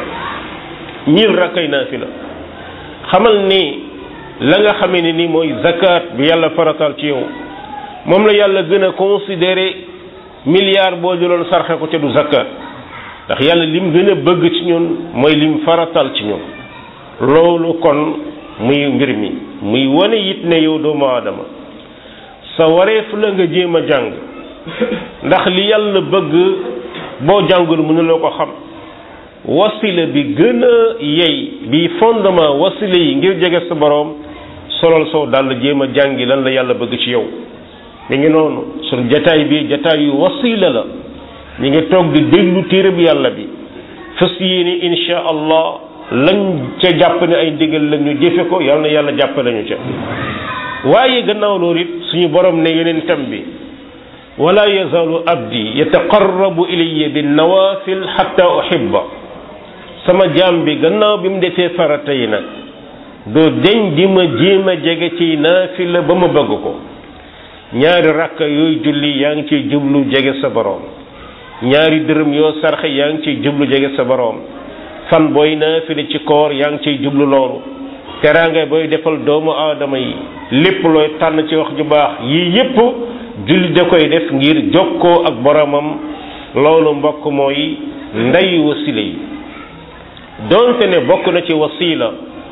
mille rakkay naafila xamal ni la nga xamee ne ni mooy zakat bi yàlla farataal ci yow moom la yàlla gën a considéré milliard boo jëloon sarxe ko ca du zakat ndax yàlla lim gën a bëgg ci ñun mooy lim faratal ci ñun loolu kon muy mbir mi muy wane it ne yow doomu aadama sa wareef la nga jéem a jàng ndax li yàlla bëgg boo jàngul mënuloo ko xam wasila bi gën a yey bi fondement wasila yi ngir jege sa boroom solal soo dal jéem a jàngi lan la yàlla bëgg ci yow mi ngi noonu sun jataay bi jataay yu wasila la ñi ngi toog di déglu téereb yàlla bi fas yéene insha allah lañ ca jàpp ne ay ndigal la ñu jëfe ko yàlla na yàlla jàpp nañu ca waaye gannaaw loolu it suñu borom ne yeneen tam bi wala yazalu abdi yataqarrabu ilayya bin nawafil hatta uhibba sama jaam bi gannaaw bi mu defee farata yi nag doo deñ di ma jéem a jege ci naafila ba ma bëgg ko ñaari rakka yooyu julli yaa ngi ciy jublu jege sa boroom ñaari dërëm yoo sarxe yaa ngi ciy jublu jege sa boroom fan booy naafila ci koor yaa ngi ciy jublu loolu teraanga booy defal doomu aadama yi lépp looy tànn ci wax ju baax yii yépp jullit da koy def ngir jokkoo ak boromam loolu mbokk mooy ndey wasila yi doonte ne bokk na ci wasila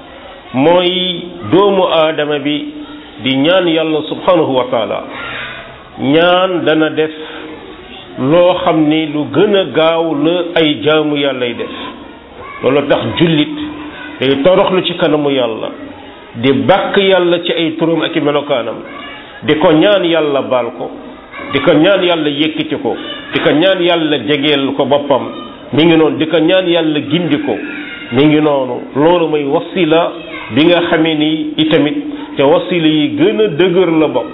mooy doomu aadama bi di ñaan yàlla subhanahu wa taala ñaan dana def loo xam ni lu gën a gaaw la ay jaamu yàllay def loolu tax jullit day toroxlu ci kanamu yàlla di bàkk yàlla ci ay turam ak i melokaanam di ko ñaan yàlla baal ko di ko ñaan yàlla yëkkati ko di ko ñaan yàlla jegeel ko boppam mi ngi noonu di ko ñaan yàlla gindi ko mi ngi noonu loolu mooy wasila bi nga xamee ni itamit te wasila yi gën a dëgër la bokk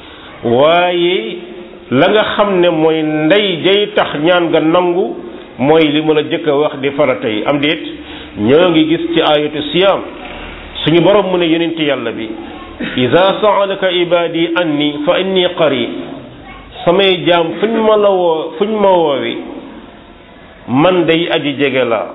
waaye la nga xam ne mooy ndey jay tax ñaan nga nangu mooy li ma la jëkk a wax di farata yi am déet ñoo ngi gis ci ayatu siyam suñu borom mu ne yonent yàlla bi ida saalaka ibadi anni fa inni qarib samay jaam fuñ ma la woo fuñ ma woowi man day aji jege laa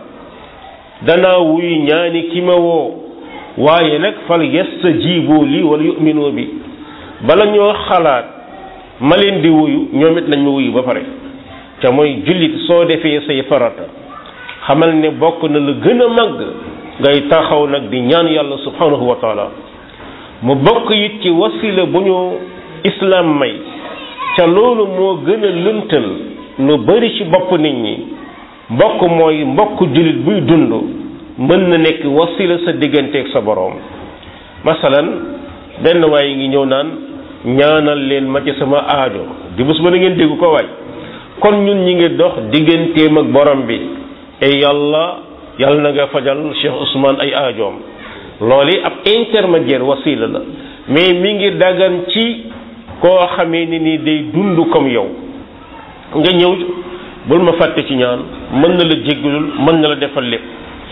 danaa wuy ñaani ki ma woo waaye nag fal yastajibu li wala yuminu bi bala ñoo xalaat ma leen di wuyu ñoom it nañ ma wuyu ba pare te mooy jullit soo defee say farata xamal ne bokk na la gën a màgg ngay taxaw nag di ñaan yàlla subhanahu wa taala mu bokk it ci wasila bu ñu islam may ca loolu moo gën a lëntal lu bari ci bopp nit ñi mbokk mooy mbokk jullit buy dund mën na nekk wasila sa digganteeg sa boroom masalan benn waaye ngi ñëw naan ñaanal leen ma ci sama aajo di bés ba na ngeen dégg ko waay kon ñun ñi ngi dox digganteem ak borom bi ay yàlla yàlla na nga fajal Cheikh Ousmane ay aajoom loolu ab intermédiaire wasila la mais mi ngi dagan ci koo xamee ni nii day dund comme yow nga ñëw bul ma fàtte ci ñaan mën na la jéggalul mën na la defal lépp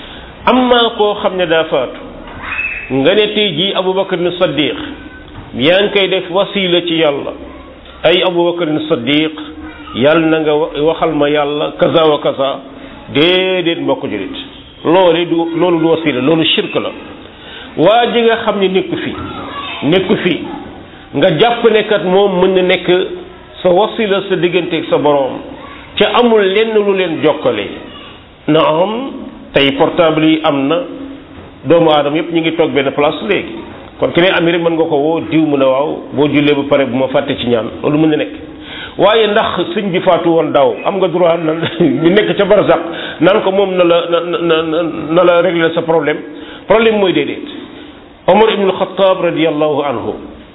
am naa koo xam ne daa faatu nga ne tey jii Aboubacar ni Saddiq yaa ngi koy def wasila ci yàlla ay Aboubacar ni Saddiq yàlla na nga waxal ma yàlla kaza wa kaza déedéet mbokk julit loolu du loolu du wasila loolu shirk la waa ji nga xam ne nekku fi nekku fi nga jàpp ne kat moom mën na nekk sa wasila sa digganteeg sa boroom ca amul lenn lu leen jokkale na am tey portable yi am na doomu aadama yëpp ñu ngi toog benn place léegi kon ki ne am rek mën nga ko woo diw mu ne waaw boo jullee ba pare bu ma fàtte ci ñaan loolu mën na nekk waaye ndax sëñ bi faatu woon daaw am nga droit na ñu nekk ca barzak naan ko moom na la na na na la régler sa problème problème mooy déedéet Omar ibnul Xataab radiallahu anhu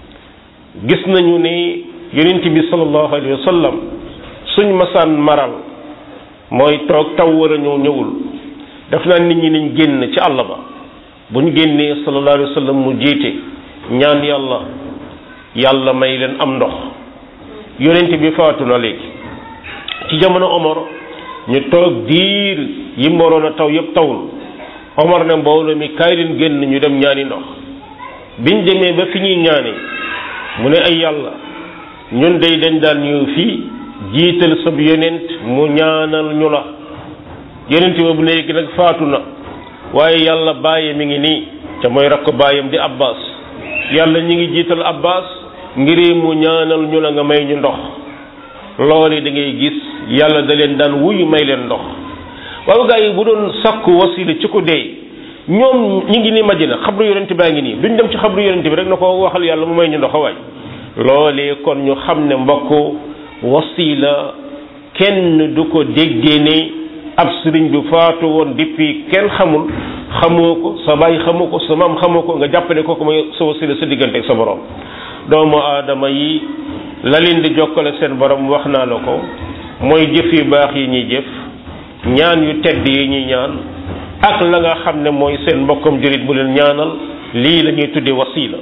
gis nañu ne yonent bi sallallahu alayhi wa sallam suñ masaan maral mooy toog taw war a ñëw ñëwul daf naa nit ñi nañ génn ci àll ba bu ñu génnee sallallahu alayhi wa sallam mu jiite ñaan yàlla yàlla may leen am ndox yonent bi faatu na léegi ci jamono Omar ñu toog diir yi mu waroon a taw yëpp tawul Omar ne mbooloo mi kaay leen génn ñu dem ñaani ndox biñ demee ba fi ñuy ñaani mu ne ay yàlla ñun day dañ daan ñëw fii jiital sab yonent mu ñaanal ñu la yonent boobu léegi nag faatu na waaye yàlla bàyyi mi ngi nii te mooy rakk bàyyam di Abbas yàlla ñi ngi jiital Abbas ngir mu ñaanal ñu la nga may ñu ndox loolu da ngay gis yàlla da leen daan wuyu may leen ndox waaw gaa yi bu doon sakku wasila ci ko dee ñoom ñi ngi ni Madina xabru yonent baa ngi nii duñ dem ci xabru yonent bi rek na ko waxal yàlla mu may ñu ndox waay loolee kon ñu xam ne mbokk wasila kenn du ko déggee ne ab sëriñ bi faatu woon depuis kenn xamul xamoo ko sa baay xamoo ko sa maam xamoo ko nga jàpp ne kooku mooy sa wasila sa diggante ak sa borom doomu aadama yi la leen di jokkale seen borom wax naa la ko mooy jëf yu baax yi ñuy jëf ñaan yu tedd yi ñuy ñaan ak la nga xam ne mooy seen mbokkam jurit bu leen ñaanal lii la ñuy tuddee wasila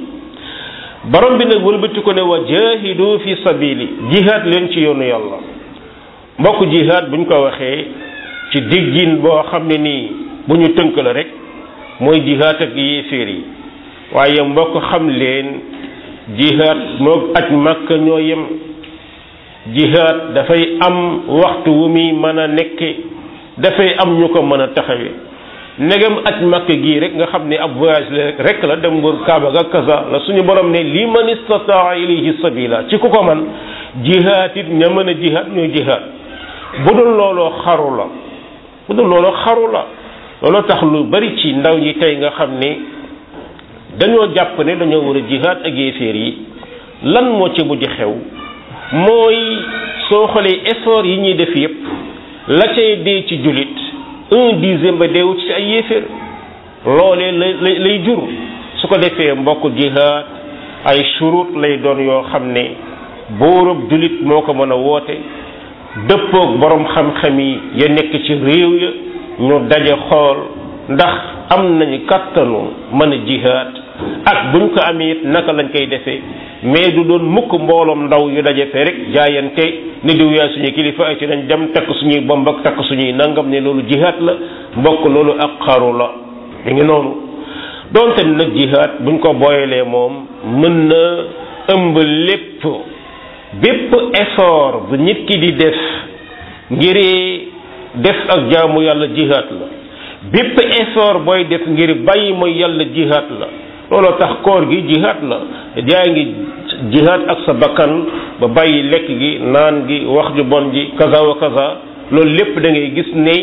borom bi nag wëlbati ko ne wa jahidu fi sabili jihaad leen ci yoonu yàlla mbokk jihaad buñ ko waxee ci diggin boo xam ne nii bu ñu tënk la rek mooy jihaad ak yéeféer yi waaye mbokk xam leen jihaad moog aj màkk ñoo yem jihaad dafay am waxtu wu muy mën a nekke dafay am ñu ko mën a taxawe negam aj màkk gii rek nga xam ne ab voyage la rek la dem wër kaaba ga kaza la suñu borom ne li man istataa ilayhi sabila ci ku ko man jihaat it ña mën a jihaat ñooy jihaat bu dul looloo xaru la bu dul looloo xaru la looloo tax lu bari ci ndaw ñi tey nga xam ne dañoo jàpp ne dañoo war a jihaat ak yéeféer yi lan moo ci mujj xew mooy soo xoolee effort yi ñuy def yépp la cay dee ci jullit un dixième ba deewu ci ay yéeféer loolee lay lay jur su ko defee mbokk jihaad ay shurut lay doon yoo xam ne buurub jullit moo ko mën a woote dëppoog borom xam-xam yi ya nekk ci réew ya ñu daje xool ndax am nañu kattanu mën a jihaad ak buñ ko amee it naka lañ koy defee mais du doon mukk mbooloom ndaw yu daje fee rek jaayante ni diw yaay suñuy kilifa ay ci nañ dem takk suñuy bomb ak takk suñuy nangam ne loolu jihaad la mbokk loolu ak xaru la mi ngi noonu donte nag jihaad buñ ko booyalee moom mën na ëmb lépp bépp effort bu nit ki di def ngir def ak jaamu yàlla jihaad la bépp effort booy def ngir bàyyi mooy yàlla jihaad la looloo tax koor gi jihaad la yaa ngi jihaad ak sa bakkan ba bàyyi lekk gi naan gi wax ju bon ji kaza wa kaza loolu lépp da ngay gis ne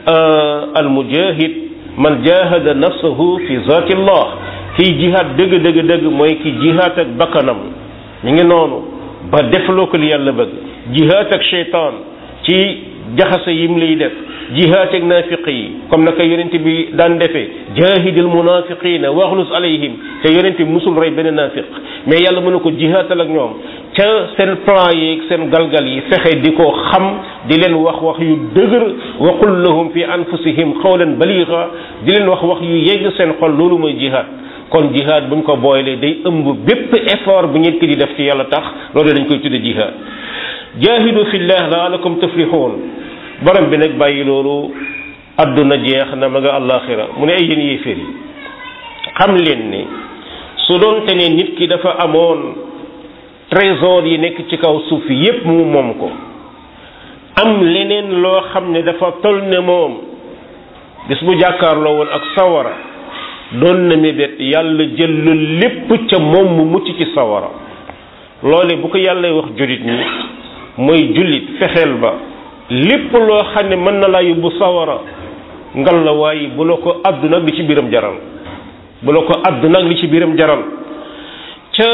al mujahid man jahada nafsahu fi zatillah kiy jihaad dëgg dëgg dëgg mooy ki jihaad ak bakkanam ñu ngi noonu ba defloo ko li yàlla bëgg jihaad ak cheytaan ci jaxase yim lay def jihaad ak naafiq yi comme naka yonent bi daan defee jaahidil munafiqina waxlus alayhim te yonent bi musul rey benn naafiq mais yàlla mën na ko jihaatal ak ñoom ca seen plan yeeg seen galgal yi fexe di ko xam di leen wax wax yu dëgër wa qul lahum fi anfusihim qawlan baliga di leen wax wax yu yegg seen xol loolu mooy jihaad kon jihaad buñ ko booylee day ëmb bépp effort bu nit ki di def ci yàlla tax loolu dañ koy tudde jihaad jaahidu fillah laalakum tuflihun borom bi nag bàyyi loolu adduna jeex na ma nga àllaaxira mu ne ay yéen yéeféer yi xam leen ni su doonte ne nit ki dafa amoon trésor yi nekk ci kaw suuf yépp mu moom ko am leneen loo xam ne dafa tol ne moom bis bu jàkkaarloo woon ak sawara doon na mébét yàlla jël lu lépp ca moom mu mucc ci sawara loole bu ko yàlla wax jullit ñi mooy jullit fexeel ba lépp loo xam ne mën na laa yóbbu sawara ngal la waaye bu la ko àdduna ak li ci biiram jaral bu la ko àdduna ak li ci biiram jaral ca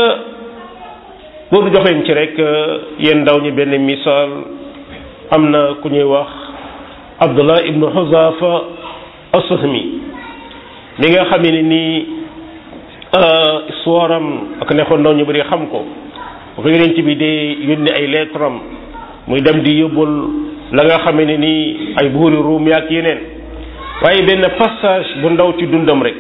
pour jox leen ci rek yéen ndaw ñi benn misaal am na ku ñuy wax Abdullah ibnu Huzafa as-Sahmi mi nga xam ne nii histoire am ak nekkoon ndaw ñu bëri xam ko bu ko yonent bi dee yónni ay lettre am muy dem di yóbbul la nga xam ne nii ay buuri ruum yaak yeneen waaye benn passage bu ndaw ci dundam rek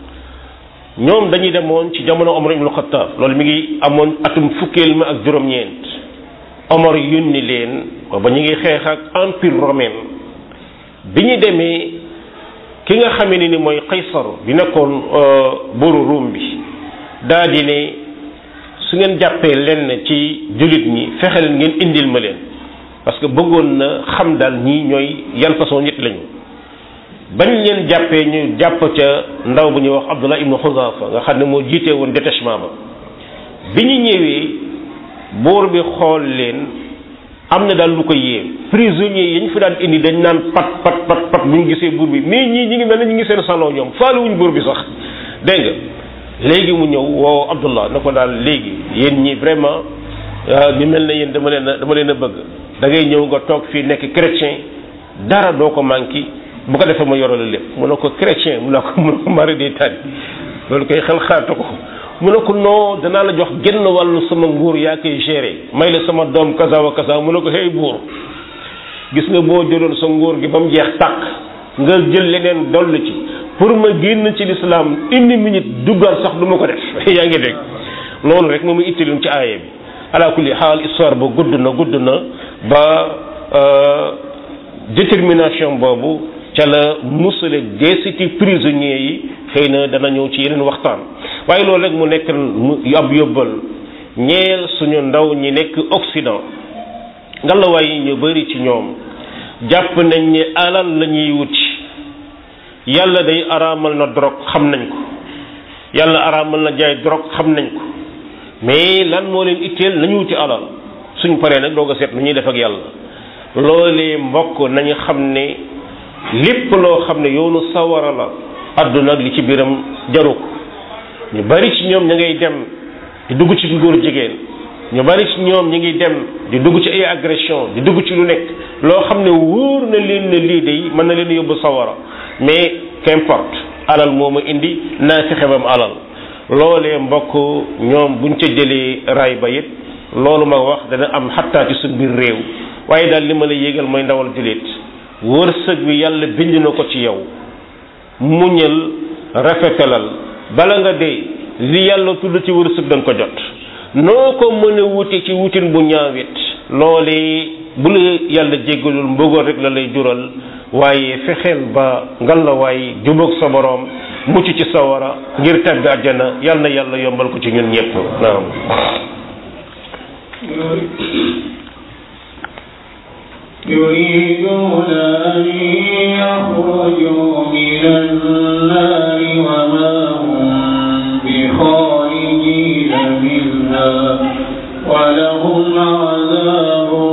ñoom dañuy demoon ci jamono Omar ibn Khattab loolu mi ngi amoon atum fukkeel ma ak juróom-ñeent Omar yónni leen ba ñu ngi xeex ak empire romain bi ñu demee ki nga xamee ne ni mooy Qaysar bi nekkoon buuru ruum bi daa di ne su ngeen jàppee lenn ci jullit ñi fexe leen ngeen indil ma leen parce que bëggoon na xam daal ñii ñooy yan façon nit lañu bañ leen jàppee ñu jàpp ca ndaw bu ñuy wax Abdullah ibnu Xuzafa nga xam ne moo jiite woon détachement ba bi ñu ñëwee buur bi xool leen am na daal lu ko yéem prisonniers yi ñu fi daan indi dañ naan pat pat pat pat bu ñu gisee buur bi mais ñii ñi ngi mel ne ñu ngi seen salon ñoom faaluwuñ buur bi sax dégg nga léegi mu ñëw woo Abdullah na ko daal léegi yéen ñi vraiment ñu mel ne yéen dama leen a dama leen a bëgg da ngay ñëw nga toog fii nekk chrétien dara doo ko manqué bu ko defee ma yorale lépp mu ne ko chrétien mu ne ko mu ne ko mari day tànn loolu koy xel xaatu ko mu ne ko non danaa la jox genn wàllu sama nguur yaa koy gérer may la sama doom kaza wa kaza mu ne ko hey buur gis nga boo jëloon sa nguur gi ba mu jeex tàkk nga jël leneen doll ci pour ma génn ci lislaam une minute duggaat sax du ma ko def yaa ngi dégg loolu rek moom mu ittiloon ci aaya bi ala kulli xaal histoire ba gudd na gudd na ba détermination boobu ca la musale desiti prisonniers yi xëy na dana ñëw ci yeneen waxtaan waaye loolu rek mu nekk ab yóbbal ñeel suñu ndaw ñi nekk Occident ngalawaay yi ñu bari ci ñoom jàpp nañ ne alal la ñuy wuti yàlla day araamal na drogue xam nañ ko yàlla araamal na jaay drogue xam nañ ko mais lan moo leen itteel nañu wuti alal suñ paree nag doog a seet lu ñuy def ak yàlla loolee mbokk nañu xam ne lépp loo xam ne yoonu sawara la àdduna ak li ci biiram jaru ko ñu bari ci ñoom ña ngay dem di dugg ci góor jigéen ñu bari ci ñoom ñi ngi dem di dugg ci ay agression di dugg ci lu nekk loo xam ne wóor na leen ne lii de mën na leen yóbbu sawara mais qu'importe alal moo ma indi naa fexe bam alal loolee mbokk ñoom buñ ca jëlee raay ba it loolu ma wax dana am xattaa ci suñ biir réew waaye daal li ma la yégal mooy ndawal jullit wërsëg bi yàlla bind na ko ci yow muñal rafetalal bala nga dee li yàlla tudd ci wërsëg da nga ko jot noo ko mën a wuti ci wutin bu ñaawit loolee bu la yàlla jéggalul mbëggoon rek la lay jural waaye fexeel ba ngalawaay jubóog sa boroom mucc ci sawara ngir tàbbi àjjana yal na yàlla yombal ko ci ñun ñëpp naam يريدون أن يخرجوا من النار وما هم بخارجين منها ولهم عذاب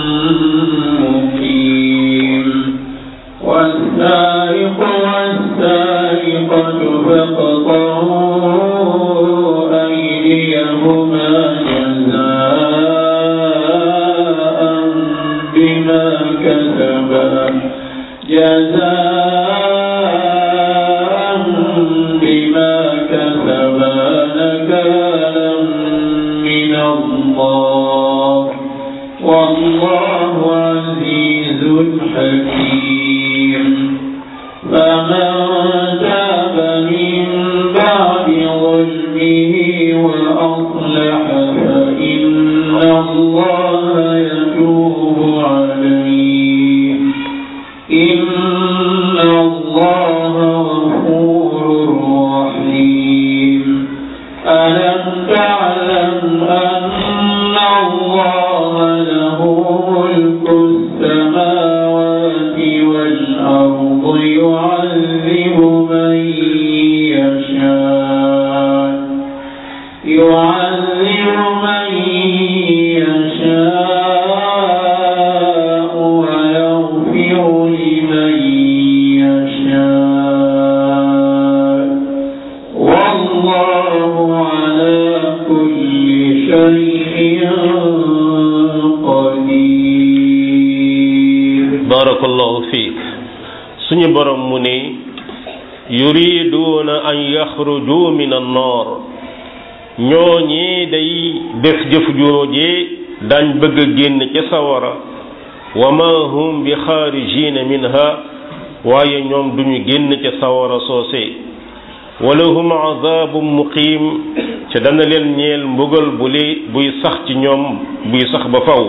مقيم والسارق والسارقة فاقطعوا أيديهما جزاء بما كسبا جزاء بما كسبا نكالا من الله والله عزيز حكيم فمن تاب من بعد ظلمه وأصلح فإن الله يتوب عليه إن الله غفور رحيم ألم تعلم أن الله له ملك السماوات والأرض يعذب من يشاء يعذب من يشاء ويغفر لمن يشاء والله على كل شيء قدير barakallahu fiik suñu borom mu ne yuriduuna an yaxruju min annar ñooñee day def jëf joojee dañ bëgg a génn ca sawara wa ma hum bi xaarijina minha waaye ñoom duñu génn ca sawara soose walahum azabum muqiim ca dana leen ñeel mbugal bu li buy sax ci ñoom buy sax ba faw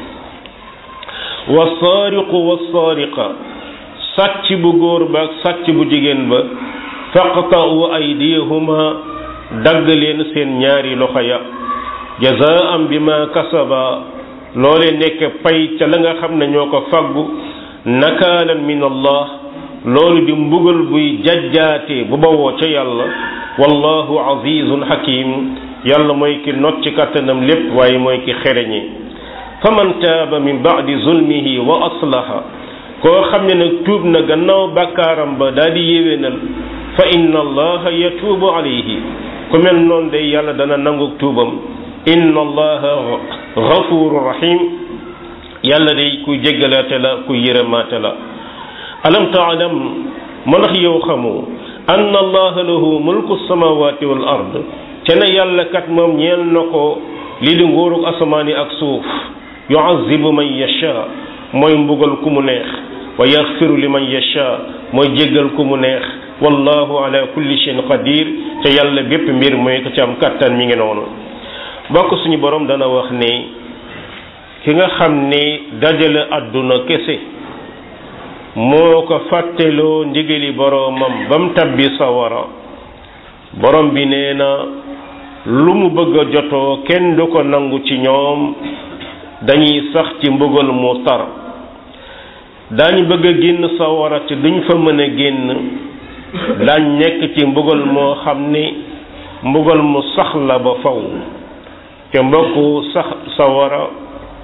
wasaariqu wasaariqa sàcc bu góor ba ak sàcc bu jigéen ba faqta'u aydiyahuma dagg leen seen ñaari loxo ya jazaan bima kasaba loole nekk pay ca la nga xam ne ñoo ko faggu nakaalan min allah loolu di mbugal buy jajjaate bu bawoo ca yàlla wallahu azizun hakim yàlla mooy ki not ci kàttanam lépp waaye mooy ki xereñe faman taaba min baadi zulmihi wa aslaha koo xam ne nag tuub na gannaaw bàkkaaram ba daal di yéwénal fa inna allaha yatuubu alayhi ku mel noonu day yàlla dana nangu tuubam inna allaha gafuru rahim yàlla day kuy jéggalaate la kuy yërëmaate la alam taalam ma ndax yow xamoo anna allaha lahu mulku samawati wal ard te ne yàlla kat moom ñeel na ko lii di nguurug asamaani ak suuf yuazibu man yasha mooy mbugal ku mu neex wa yaxfiru li man yasha mooy jéggal ku mu neex wallahu ala kulli shay'in qadir te yàlla bépp mbir mooy ko ci am kattan mi ngi noonu bokk suñu borom dana wax ne ki nga xam ne dajale àdduna kese moo ko fàtteloo ndigali boroomam ba mu tabbi sawara borom bi nee na lu mu bëgg a jotoo kenn du ko nangu ci ñoom dañuy sax ci mbugal mu tar daañu bëgg a génn sawara te duñ fa mën a génn daañ nekk ci mbugal moo xam ni mbugal mu sax la ba faw te mbokku sax sawara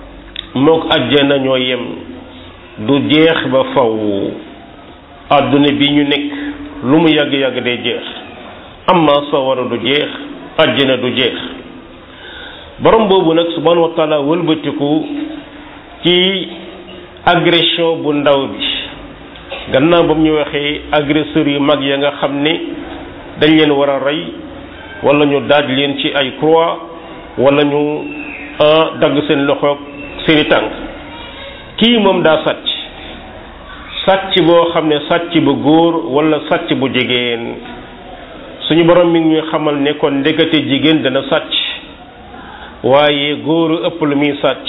mook àjjana ñoo yem du jeex ba faw àdduna bi ñu nekk lu mu yàgg-yàgg day jeex amma sawara du jeex àjjana du jeex borom boobu nag subhanahu wa taala wëlbatiku ci agression bu ndaw bi gannaaw ba mu ñu waxee agresseurs yu mag ya nga xam ne dañ leen war a rey wala ñu daaj leen ci ay croix wala ñu dagg seen loxoog seeni tànk kii moom daa sàcc sàcc boo xam ne sàcc bu góor wala sàcc bu jigéen suñu borom mi ngi ñuy xamal ne kon ndekete jigéen dana sàcc waaye góoru ëpp lu muy sàcc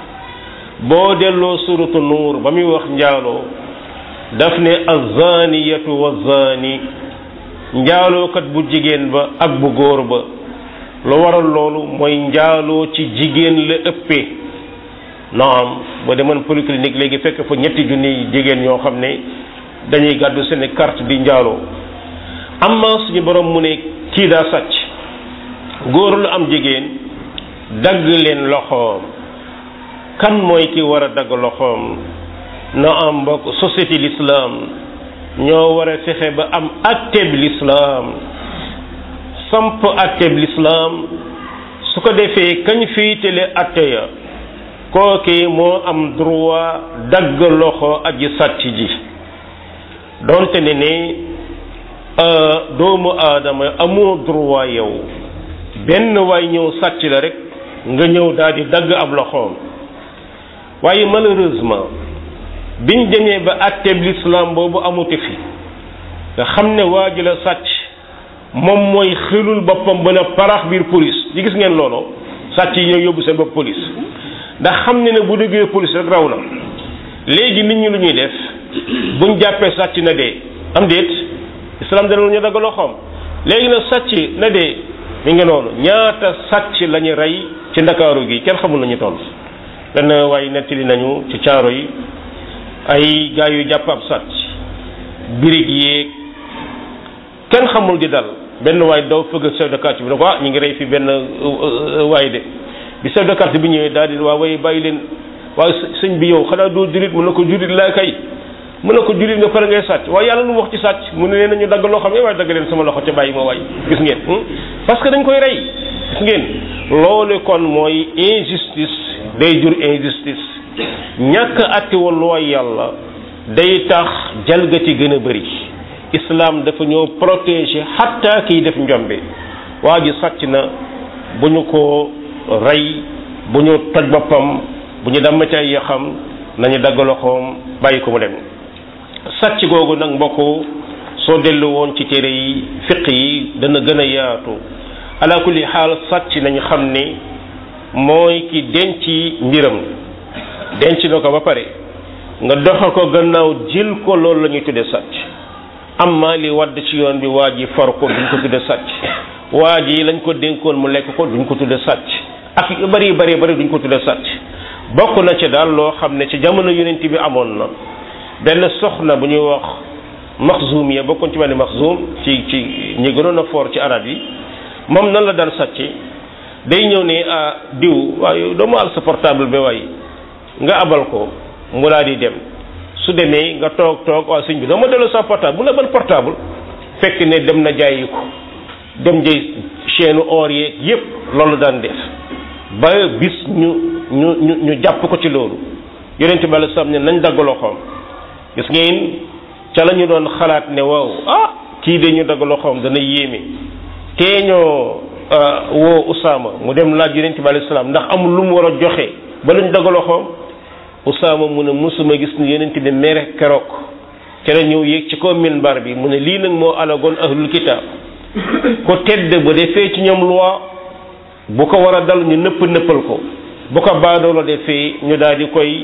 boo delloo suratu nuur ba muy wax njaaloo daf ne azaniyatu wa zani njaalookat bu jigéen ba ak bu góor ba lu waral loolu mooy njaaloo ci jigéen la ëppee naam boo demoon polyclinique léegi fekk fa ñetti junni jigéen ñoo xam ne dañuy gàddu seen carte di njaaloo amma suñu borom mu ne kii daa sàcc góor lu am jigéen dagg leen loxoom kan mooy ki war a dagg loxoom na am mbokk société l'islam ñoo war a fexe ba am atteb l'islam samp atteb l'islam su ko defee kañ fiitale atte ya kooki moo am droit dagg loxo aji sàcc ji doonte ne ne doomu aadama amoo droit yow benn waay ñëw sàcc la rek nga ñëw daal di dagg ab loxoom waaye malheureusement biñ demee ba atteb l'islam boobu amuti fi nga xam ne waa ji la sàcc moom mooy xelul boppam ba ne parax biir police yi gis ngeen loolu sàcc yi ñëw yóbbu seen bopp police ndax xam ne ne bu déggee police rek raw na léegi nit ñi lu ñuy def buñ jàppee sàcc na dee am déet islam dana lu ñu dagg loxoom léegi nag sàcc na dee mi ngi noonu ñaata sàcc la ñu rey ci ndakaaru gi kenn xamul nañu toll benn waaye nettali nañu ci caaro yi ay gaa yu jàpp ab sàcc birig yéeg kenn xamul di dal benn waay daw fëgg chef de quartier bi ne ko ah ñu ngi rey fi benn waay de bi chef de quartier bi ñëwee daal di waa way bàyyi leen waaye sëñ bi yow xanaa doo jurit mu ne ko jurit laa kay mu ne ko jurit nga pare ngay sàcc waaye yàlla lu mu wax ci sàcc mu ne leen nañu dagg loo xam ne waaye dagg leen sama loxo ca bàyyi ma waay gis ngeen parce que dañ koy rey gis ngeen loolu kon mooy injustice day jur injustice ñàkk atti walluwaay yàlla day tax jalgati gën a bëri islam dafa ñoo protéger xatta kiy def njombe waa ji sàcc na bu ñu ko rey bu ñu toj boppam bu ñu damm ci ay yaxam nañu dagg loxoom bàyyi ko mu dem sàcc googu nag mbokk soo dellu woon ci téere yi fiq yi dana gën a yaatu ala kulli xaal sàcc nañu xam ni mooy ki denc mbiram denc na ko ba pare nga doxal ko gannaaw jël ko loolu la ñuy tudde sàcc amma li wadd ci yoon bi waa ji far ko duñ ko tudde sàcc waa ji lañ ko dénkoon mu lekk ko duñ ko tudde sàcc ak yu bari bari bari duñ ko tudde sàcc bokk na ci daal loo xam ne ci jamono yonent bi amoon na benn soxna bu ñuy wax maxzum ya bokkoon ci benn maxzum ci ci ñi gënoon a foor ci arab yi moom nan la daan sàcc day ñëw ne ah diw waaye doo ma al sa portable bi waay nga abal ko mu laa di dem su demee nga toog toog waaw sëñ bi doo ma delloo sa portable mu la ban portable fekk ne dem na jaayi ko dem jëy chaîne or yeeg yépp loolu daan def ba bis ñu ñu ñu ñu jàpp ko ci loolu yonent bi alei salaam ne nañ dagg loxoom gis ngeen ca la ñu doon xalaat ne waaw ah kii de ñu dagg loxoom dana yéeme tee ñoo woo Usaama mu dem laaj yonent bi alei salaam ndax amul lu mu war a joxe ba lu ñu dagg loxoom Usaama mu ne musuma gis ni yonent bi mere keroog ca la ñëw yéeg ci kaw minbar bi mu ne lii nag moo alagoon ahlul kitaab ko tedd bu defee ci ñoom loi bu ko war a dal ñu nëpp nëppal ko bu ko baadoola defee ñu daal di koy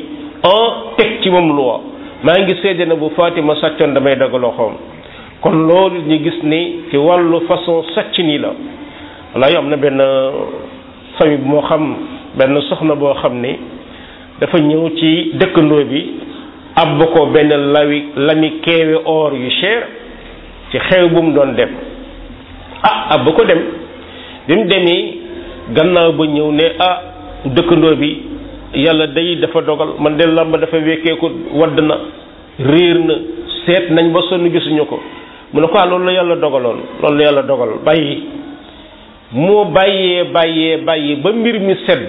en teg ci moom loi maa ngi seede na bu Fatima sàccoon damay dagg loxoom kon loolu ñu gis ni ci wàllu façon sàcc nii la walla am na benn famille bu moo xam benn soxna boo xam ne dafa ñëw ci dëkkandoo bi ab ko benn lawi lami keewe or yu cher ci xew bu mu doon dem ah ab ko dem bi mu demee gannaaw ba ñëw ne ah dëkkandoo bi yàlla day dafa dogal man de làmb dafa wekkeeku wadd na réer na seet nañ ba sonn gisuñu ko mu ne ko ah loolu la yàlla dogaloon loolu la yàlla dogal bàyyi moo bàyyee bàyyee bàyyi ba mbir mi sedd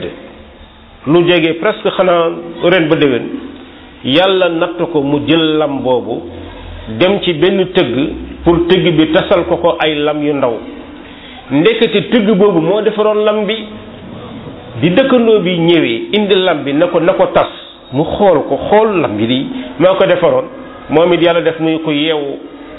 lu jege presque xanaa ren ba déwén yàlla natt ko mu jël lam boobu dem ci benn tëgg pour tëgg bi tasal ko ko ay lam yu ndaw ndekete tëgg boobu moo defaroon lam bi di dëkkandoo bi ñëwee indi lam bi na ko na ko tas mu xool ko xool lam bi di maa ko defaroon moom it yàlla def muy ko yeewu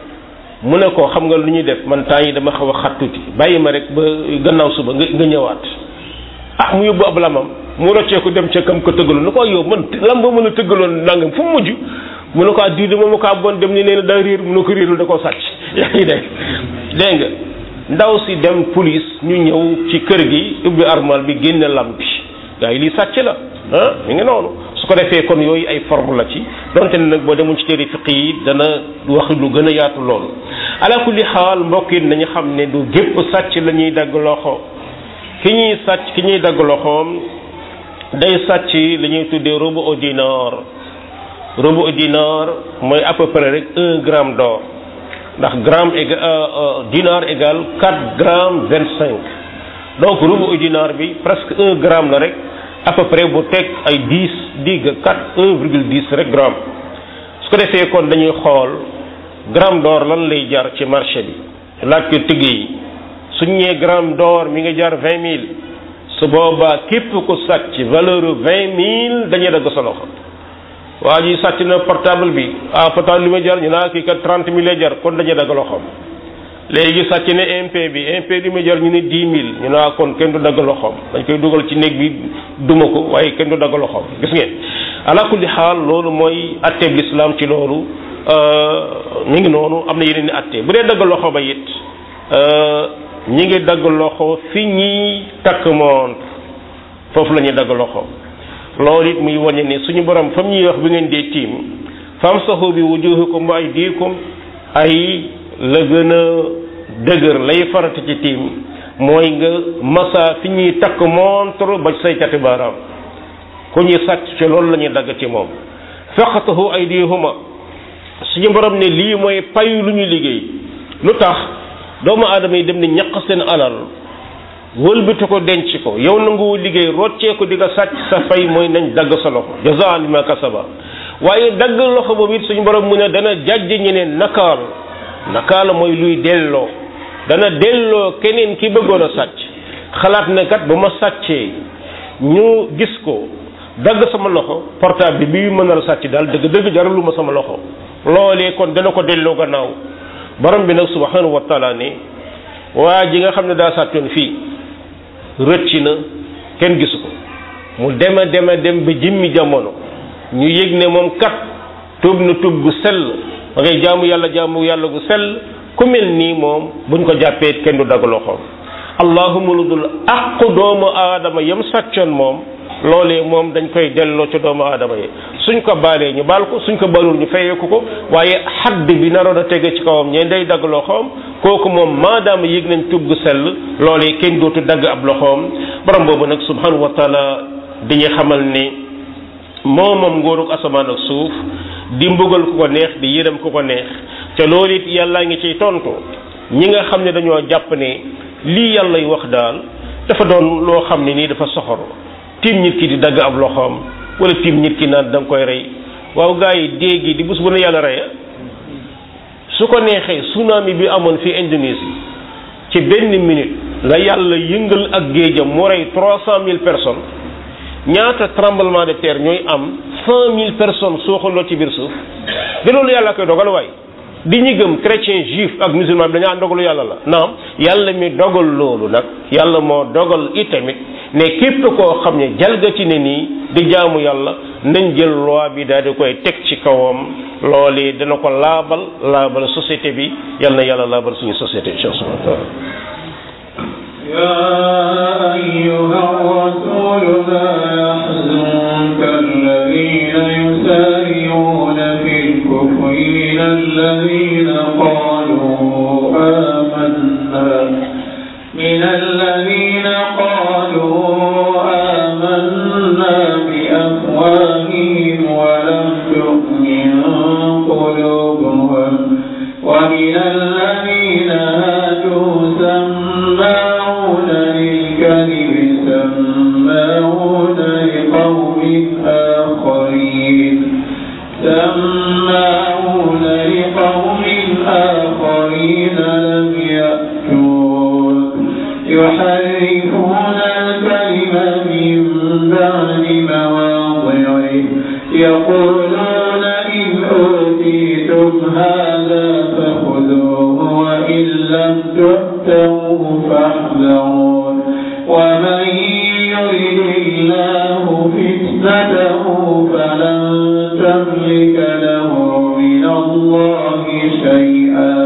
mu ne ko xam nga lu ñuy def man temps yi dama xaw a xat tuuti bàyyi ma rek ba gannaaw suba nga nga ñëwaat ah mu yóbbu ab lamam mu roccee ko dem ca kam ko tëggaloon nu ko yow man lam ba mën a tëggaloon nangam fu mu mujj mu ne ko ah diw de moom ko bon dem ni nee na daa réer mu ne ko réerul da koo sàcc yaa ngi dégg dégg nga ndaw si dem police ñu ñëw ci kër gi ubbi armal bi génne lam bi gaa yi lii sàcc la ah mi ngi noonu su ko defee kon yooyu ay forme la ci donte ne nag boo demuñ ci téere fiq yi dana wax lu gën a yaatu loolu ala kulli xaal mbokk yi nañu xam ne du gépp sàcc la ñuy dagg loxo ki ñuy sàcc ki ñuy dagg loxoom day sàcc li ñuy tuddee robo au dinar robo au dinar mooy à peu près rek un gramme d'or ndax gramme égal dinar égal quatre grammes vingt cinq donc robo au dinar bi presque un gramme la rek à peu près bu teg ay dix digg quatre un virgule dix rek gramme su ko defee kon dañuy xool gramme d'or lan lay jar ci marché bi laaj ko tëgg yi suñ ñee gramme d'or mi nga jar vingt mille su boobaa képp ko sàcc valeur vingt mille dañuy dagg sa loxo waa ji sàcc na portable bi ah portable li ma jar ñu naa kii kat trente mille lay jar kon dañuy dagg loxoom léegi sàcc ne MP bi MP li ma jar ñu ne dix mille ñu naa kon kenn du dagg loxoom dañ koy dugal ci néeg bi duma ko waaye kenn du dagg loxoom gis ngeen ala kulli xaal loolu mooy atteeb l'islam ci loolu ñu ngi noonu am na yeneen i atte bu dee dagg loxo ba it ñi ngi dagg loxo fi ñiy takk montre foofu la ñuy dagg loxo loolu it muy wañe ne suñu borom fam ñuy wax bi ngeen dee tiim famsahu bi wujuhikum wa aydikum ay la gën a dëgër lay farata ci tiim mooy nga masa fi ñuy takk montre ba say cati baaraam ku ñuy sàcc ci loolu la ñuy dagg ci moom faqatahu aydihuma suñu borom ne lii mooy payu lu ñu liggéey lu tax doomu aadama yi dem ne ñaq seen alal wëlbati ko denc ko yow nanguwu liggéey roccee ko di nga sàcc sa fay mooy nañ dagg sa loxo jazaan lima kasaba waaye dagg loxo boobu it suñu borom mu ne dana jàjj ñeneen nakaal nakaal mooy luy delloo dana delloo keneen ki bëggoon a sàcc xalaat ne kat ba ma sàccee ñu gis ko dagg sama loxo portable bi bi mën a sàcc daal dëgg dëgg jaralu ma sama loxo loolee kon dana ko delloo gannaaw borom bi nag subhanahu wa taala ne waa ji nga xam ne daa sàccoon fii rëcc na kenn gisu ko mu dema dema dem ba jimmi jamono ñu yëg ne moom kat tuub na tuub gu sell ba ngay jaamu yàlla jaamu yàlla gu sell ku mel nii moom buñ ko jàppee kenn du dagg loxoom allahuma lu dul aqu doomu aadama yam sàccoon moom loolee moom dañ koy delloo ci doomu aadama yi suñ ko baalee ñu baal ko suñ ko baalul ñu fayeeku ko waaye xadd bi naroon a tege ci kawam ñeen day dagg loxoom kooku moom maadaama yëg nañ tub gu sell loolee kenn dootu dagg ab loxoom borom boobu nag subhanahu wa taala dañuy xamal ni moom moom ngóorug asamaan ak suuf di mbugal ku ko neex di yërëm ku ko neex te loolu it yàllaa ngi ciy tontu ñi nga xam ne dañoo jàpp ne lii yàllay wax daal dafa doon loo xam ne nii dafa soxor tiim nit ki di dagg ab loxoom wala tiim nit ki naan da nga koy rey waaw gaa yi déegi di bés bu ne yàlla reya su ko neexee tsunami bi amoon fi Indonésie ci benn minute la yàlla yëngal ak géejam mu rey trois cent mille personnes ñaata tremblement de terre ñooy am cent mille personnes sooxaloo ci biir suuf de loolu yàlla koy dogal waay di ñu gëm chrétien juif ak musulman bi dañu ànd dogalu yàlla la naam yàlla mi dogal loolu nag yàlla moo dogal itamit ne képp koo xam ne jalgati ne nii di jaamu yàlla nañ jël loi bi daal di koy teg ci kawam loolu dana ko laabal laabal société bi yal na yàlla laabal suñu société insha Allah يا أيها الرسول لا يحزنك الذين يسارعون في الكفر من الذين قالوا آمنا من الذين قالوا آمنا بأن قلوبهم ومن الذين هادوا سماعون للكذب سماعون لقوم آخرين سماعون لقوم آخرين لم يأتوك يحرفون الكلم من بعد مواضعه يقولون إن أوتيتم هذا فخذوه وإن لم تؤتوه فاحذروا ومن يرد الله فتنته فلن تملك له من الله شيئا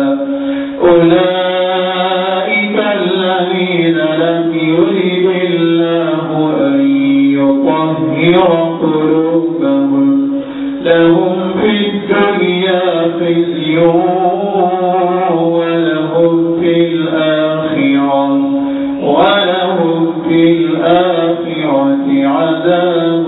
أولئك الذين لم يرد الله أن يطهر قلوبهم لهم في الدنيا خزي ولهم في الآخرة ولهم في الآخرة عذاب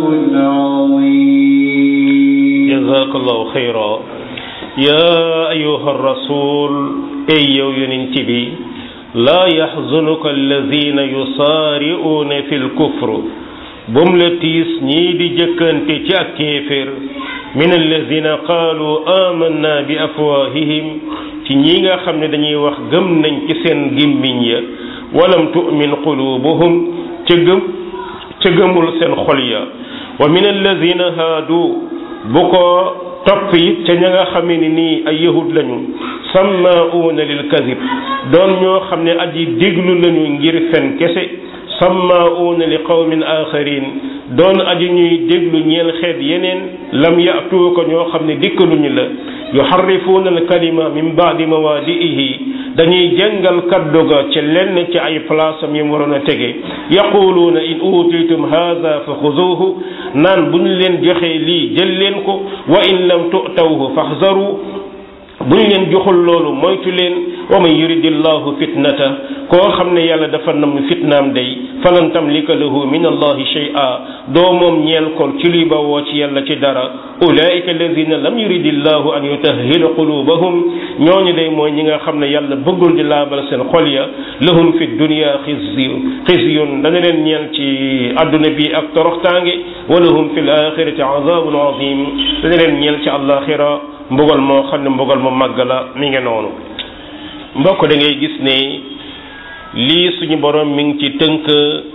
عظيم جزاك الله خيرا يا أيها الرسول أي ينتبي لا يحزنك الذين يصارعون في الكفر bum la tiis ñii di jëkkante ci ak kéeféer min alladina qaalu amanna bi afwahihim ci ñi nga xam ne dañuy wax gëm nañ ci seen gimmiñ ya walam tu'min qulubuhum ca gëm ca gëmul seen xol ya wa min alladina haadu bu ko topp it ca ña nga xam ne nii ay yahud lañu sammaa'uuna lil kadib doon ñoo xam ne aji déglu lañu ngir fen kese sammaa'uuna li qawmin aaxarin doon aji ñuy déglu ñeel xeet yeneen lam ya'tuuka ñoo xam ne dikkaluñu la yuharrifuuna al kalima min baadi mawaadi'ihi dañuy jàngal kaddu ga ci lenn ci ay place am yi mu waroon a tege yaquluuna in utiitum haada fa xuzuuhu naan bu ñu leen joxee lii jël leen ko wa in lam tu'tawhu faxzaru bu ñu leen joxul loolu moytu leen wa man yuridillahu fitnata koo xam ne yàlla dafa nam fitnaam day falan tamlika lahu min allahi shay'a doo moom ñeel ko ci luy bawoo ci yàlla ci dara ulaika alladina lam yuridillahu an yutahhila qulubahum ñooñu day mooy ñi nga xam ne yàlla bëggul di laabal seen xol ya lahum fi dunya xizyu xizyun dana leen ñeel ci adduna bi ak toroxtaange wa lahum fi l axirati azabun azim dana leen ñeel ci àllaaxira mbugal moo xam ne mbugal mu màgg la mi ngi noonu mbokk da ngay gis ne lii suñu borom mi ngi ci tënk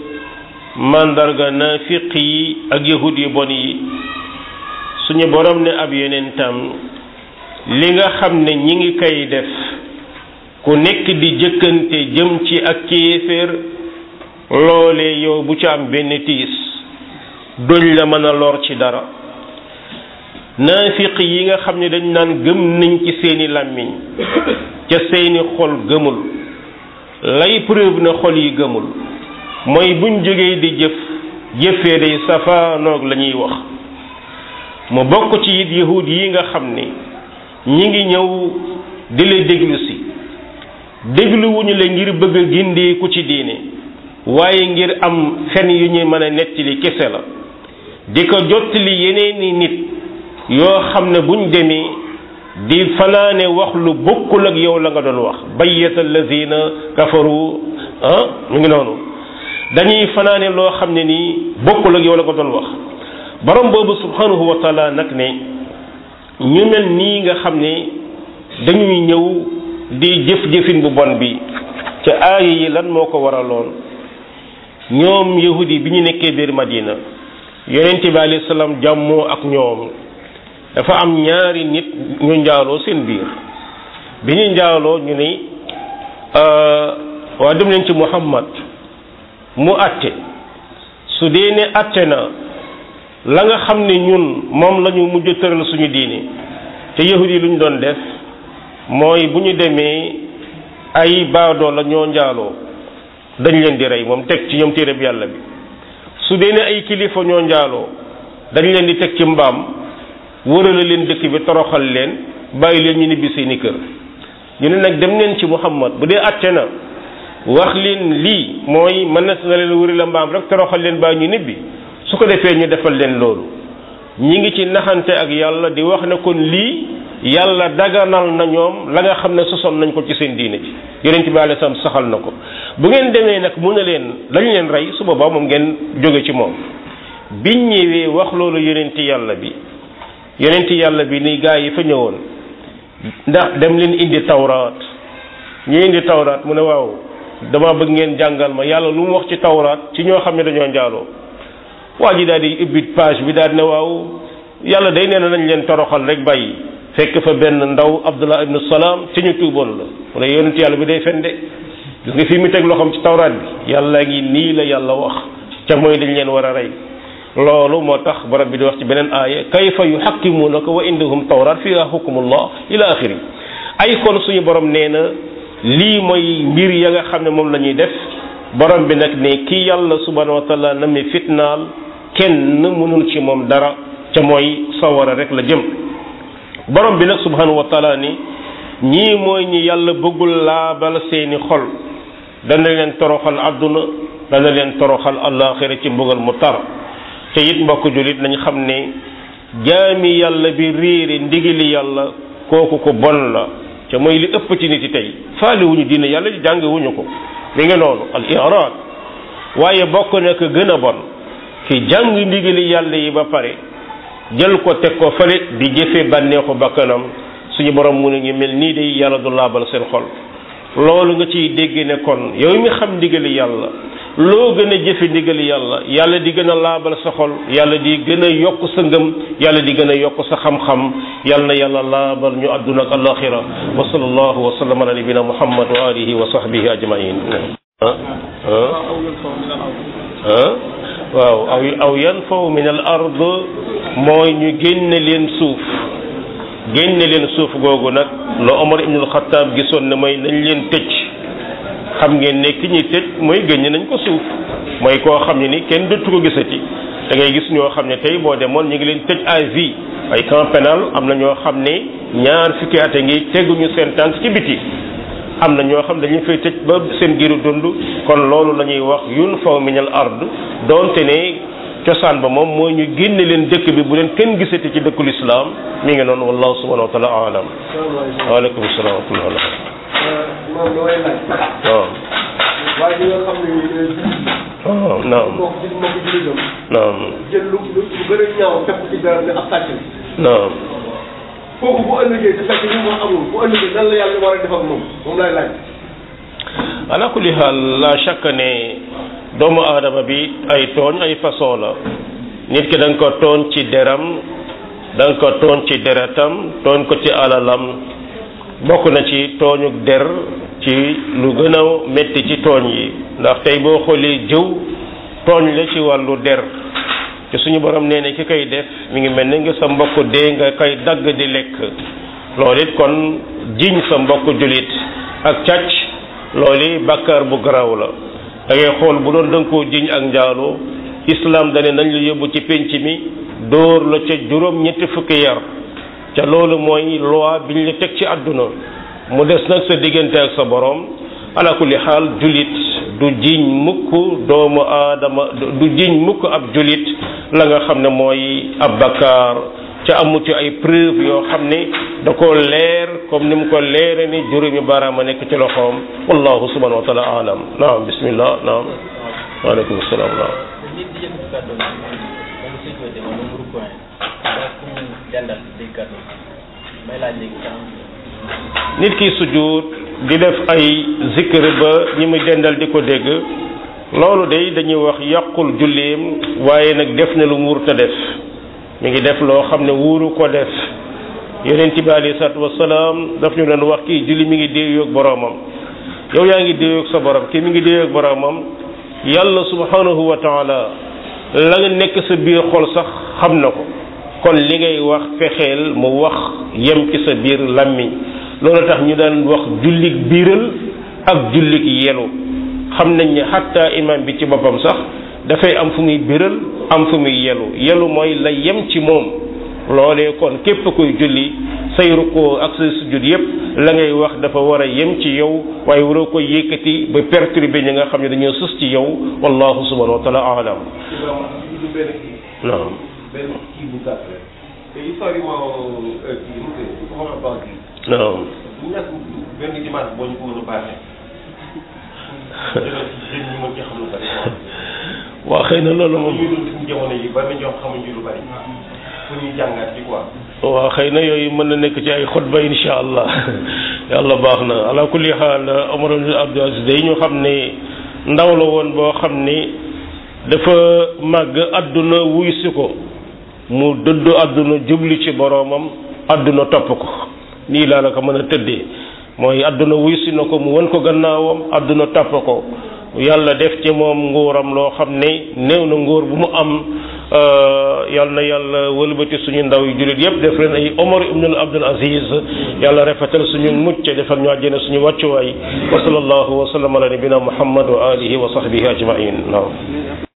mandarga naafiq yi ak yahud yu bon yi suñu borom ne ab yonentam li nga xam ne ñi ngi koy def ku nekk di jëkkante jëm ci ak kéeféer loolee yow bu ci am benn tiis duñ la mën a lor ci dara naafiq yi nga xam ne dañ naan gëm nañ ci seeni làmmiñ ca seeni xol gëmul lay preuve na xol yi gëmul mooy buñ jógee di jëf jëfee day safaanoog la ñuy wax mu bokk ci it yahud yi nga xam ne ñi ngi ñëw di la déglu si dégluwuñu la ngir bëgg a gindeeku ci diine waaye ngir am fen yu ñuy mën a nettali kese la di ko jottali yeneeni nit yoo xam ne buñ demee di fanaane wax lu bokkul ak yow la nga doon wax bayyata allazina kafaru ah mu ngi noonu dañuy fanaane loo xam ne nii bokkul ak yow la nga doon wax borom boobu subhanahu wa taala nag ne ñu mel nii nga xam ne dañuy ñëw di jëf-jëfin bu bon bi ca aaya yi lan moo ko waraloon ñoom yahudi bi ñu nekkee biir madina yonent bi alayhi salaam jàmmoo ak ñoom dafa am ñaari nit ñu njaaloo seen biir bi ñu njaaloo ñu ni waa dem leen ci muhammad mu atte su dee ne atte na la nga xam ne ñun moom la ñu mujj tëral suñu diine te yahud yi lu ñu doon def mooy bu ñu demee ay baadoo la ñoo njaaloo dañ leen di rey moom teg ci ñoom téereb yàlla bi su dee ne ay kilifa ñoo njaaloo dañ leen di teg ci mbaam wërale leen dëkk bi toroxal leen bàyyi leen ñu nibbi seeni kër ñu ne nag dem leen ci muhammad bu dee atte na wax leen lii mooy mën na na leen wëri la mbaam rek toroxal leen bàyyi ñu nibbi su ko defee ñu defal leen loolu ñi ngi ci naxante ak yàlla di wax ne kon lii yàlla daganal na ñoom la nga xam ne sosoon nañ ko ci seen diine ji yonent bi alayhi salaam saxal na ko bu ngeen demee nag mu ne leen dañ leen rey su boobaa moom ngeen jóge ci moom biñ ñëwee wax loolu yonent yàlla bi yonent yàlla bi ni gaa yi fa ñëwoon ndax dem leen indi tawraat ñu indi tawraat mu ne waaw dama bëgg ngeen jàngal ma yàlla lu mu wax ci tawraat ci ñoo xam ne dañoo njaaloo waa ji daal di ubbi page bi daal di ne waaw yàlla day nee na nañ leen toroxal rek bàyyi fekk fa benn ndaw abdullah ibnu salaam ci ñu tuuboon la mu ne yonent yàlla bi day fen de gis nga fii mu teg loxoom ci tawraat bi yàlla ngi nii la yàlla wax ca mooy dañ leen war a rey loolu moo tax borom bi di wax ci beneen aaya kayfa yuhakkimunaka wa indahum tawraat fiha hukmullah ila axiri ay kon suñu borom nee na lii mooy mbir ya nga xam ne moom la ñuy def borom bi nag ne kii yàlla subhanahu wa taala na mi fitnaal kenn mënul ci moom dara ca mooy sawara rek la jëm borom bi nag subhanahu wa taala ni ñii mooy ñi yàlla bëggul laabal seeni xol dana leen toroxal àdduna dana leen toroxal àllaaxira ci mbugal mu tar te it mbokk jullit nañ xam ne jaami yàlla bi réere ndigali yàlla kooku ko bon la ca mooy li ëpp ci nit yi tey faale wuñu diine yàlla di jàng wuñu ko mi ngi noonu al iraad waaye bokk na ko gën a bon ki jàng ndigali yàlla yi ba pare jël ko teg ko fële di jëfe bànneexu bakkanam suñu borom mu ne ngi mel nii day yàlla du laabal seen xol loolu nga ciy dégg ne kon yow mi xam ndigali yàlla loo gën a jëfe ndigali yàlla yàlla di gën a laabal sa xol yàlla di gën a yokk sa ngëm yàlla di gën a yokk sa xam-xam yàlla na yàlla laabal ñu àdduna ak alaxira wa sallallahu wa sallam ala nabina muhammad wa alihi wa sahbihi ajmain ah ah waaw aw aw yanfaw min al ard mooy ñu génne leen suuf génne leen suuf googu nag la Omar ibn al-Khattab gisoon ne mooy nañ leen tëj xam ngeen ne ki ñuy tëj mooy génne nañ ko suuf mooy koo xam ne ni kenn dootu ko gisati da ngay gis ñoo xam ne tey boo demoon ñu ngi leen tëj à vie ay camp pénal am na ñoo xam ne ñaar fukki at a ngi teguñu seen tànk ci biti am na ñoo xam dañu fay tëj ba seen giru dund kon loolu la ñuy wax yun faw minal ard doonte ne cosaan ba moom mooy ñu génne leen dëkk bi bu leen kenn gisati ci dëkkul islam mi ngi noonu wallahu subhanahu wa taala alam waaleykum salaam wa rahmatullah moom damay laaj. waaw waaye ñi nga xam ne nii waaw naam moo ko gis moo ko jullitam naam jël lu lu lu gën a ñaaw fekk ci dara ne ab sàcc la. naam kooku bu ëllëgee te fekk li mu amul bu ëllëgee nan la yàlla war a def ak moom moom laay laaj. ala kulli xaal la chaque ne doomu aadama bi ay tooñ ay façon la nit ki da nga ko tooñ ci deram da nga ko tooñ ci deretam tooñ ko ci alalam bokk na ci tooñuk der ci lu gën a métti ci tooñ yi ndax tey boo xoolee jëw tooñ la ci wàllu der te suñu borom nee ne ki koy def mi ngi mel ni nga sa mbokk dee nga koy dagg di lekk loolu it kon jiñ sa mbokk julit ak càcc loolu bàkkaar bu garaaw la da ngay xool bu doon da nga koo jiñ ak njaaloo islam dane nañ la yóbbu ci pénc mi dóor la ca juróom ñetti fukki yar ca loolu mooy loi biñ la teg ci àdduna mu des nag sa diggante ak sa borom ala kulli xaal julit du jiñ mukk doomu aadama du jiñ mukk ab julit la nga xam ne mooy ab bakkaar ca amu ci ay preuve yoo xam ne da ko leer comme ni mu ko leere ni juróomi baaraam a nekk ci loxoom wallahu subhanahu wa taala alam naam bismillah naam waaleykum salaam naam nit di yëkkati kàddu gi moom mu sujjóote moom mu rukkooye ak ku mu jàndal day kàddu may laaj léegi sax nit ki sujjuut di def ay zikr ba ñi mu dendal di ko dégg loolu day dañuy wax yàqul julleem waaye nag def na lu mu wurta def mi ngi def loo xam ne wuuru ko def yonent bi alayhi salaatu wasalaam daf ñu doon wax kii julli mi ngi déeyoog boroomam yow yaa ngi déeyoog sa borom kii mi ngi déeyoog boroomam yàlla subhanahu wa taala la nga nekk sa biir xol sax xam na ko kon li ngay wax fexeel mu wax yem ci sa biir làmmiñ loolu tax ñu daan wax jullik biiral ak jullik yelu xam nañ ne xatta imam bi ci boppam sax dafay am fu muy biral am fu muy yelu yelu mooy la yem ci moom loolee kon képp kuy julli say rukkoo ak say sujud yépp la ngay wax dafa war a yem ci yow waaye waroo ko yëkkati ba perturber ñi nga xam ne dañoo sus ci yow wallahu subhanahu wa taala alam naam benn kii bu gàtt rek te historiquement kii mu tudd ko wax banque yi non bu ñàkk benn dimanche boo ñu ko mën a baaxee jëlal ci jën ñu mën ci xam lu bari waa xëy na loolu moom ñu dund ci jamono yi bari na ñoo xamuñu lu bari fu ñuy jàngaat ci quoi waaw xëy na yooyu mën na nekk ci ay xutba insha allah yàlla baax na ala kulli xaal Omar ibn Abdul Aziz day ñu xam ne ndaw la woon boo xam ni dafa màgg àdduna wuy si ko mu dëddu àdduna jubli ci boroomam àdduna topp ko nii laa la ko mën a tëddee mooy àdduna wuy si na ko mu won ko gannaawam àdduna topp ko yàlla def ci moom nguuram loo xam ne néew na nguur bu mu am yal na yàlla wëlbati suñu ndaw yu jullit yépp def leen ay Omar ibn Abdul Aziz yàlla rafetal suñu mucc defal ñu àjjana suñu wàccuwaay wa sallallahu wa sallam ala nabina muhammad wa alihi wa sahbihi ajmain waaw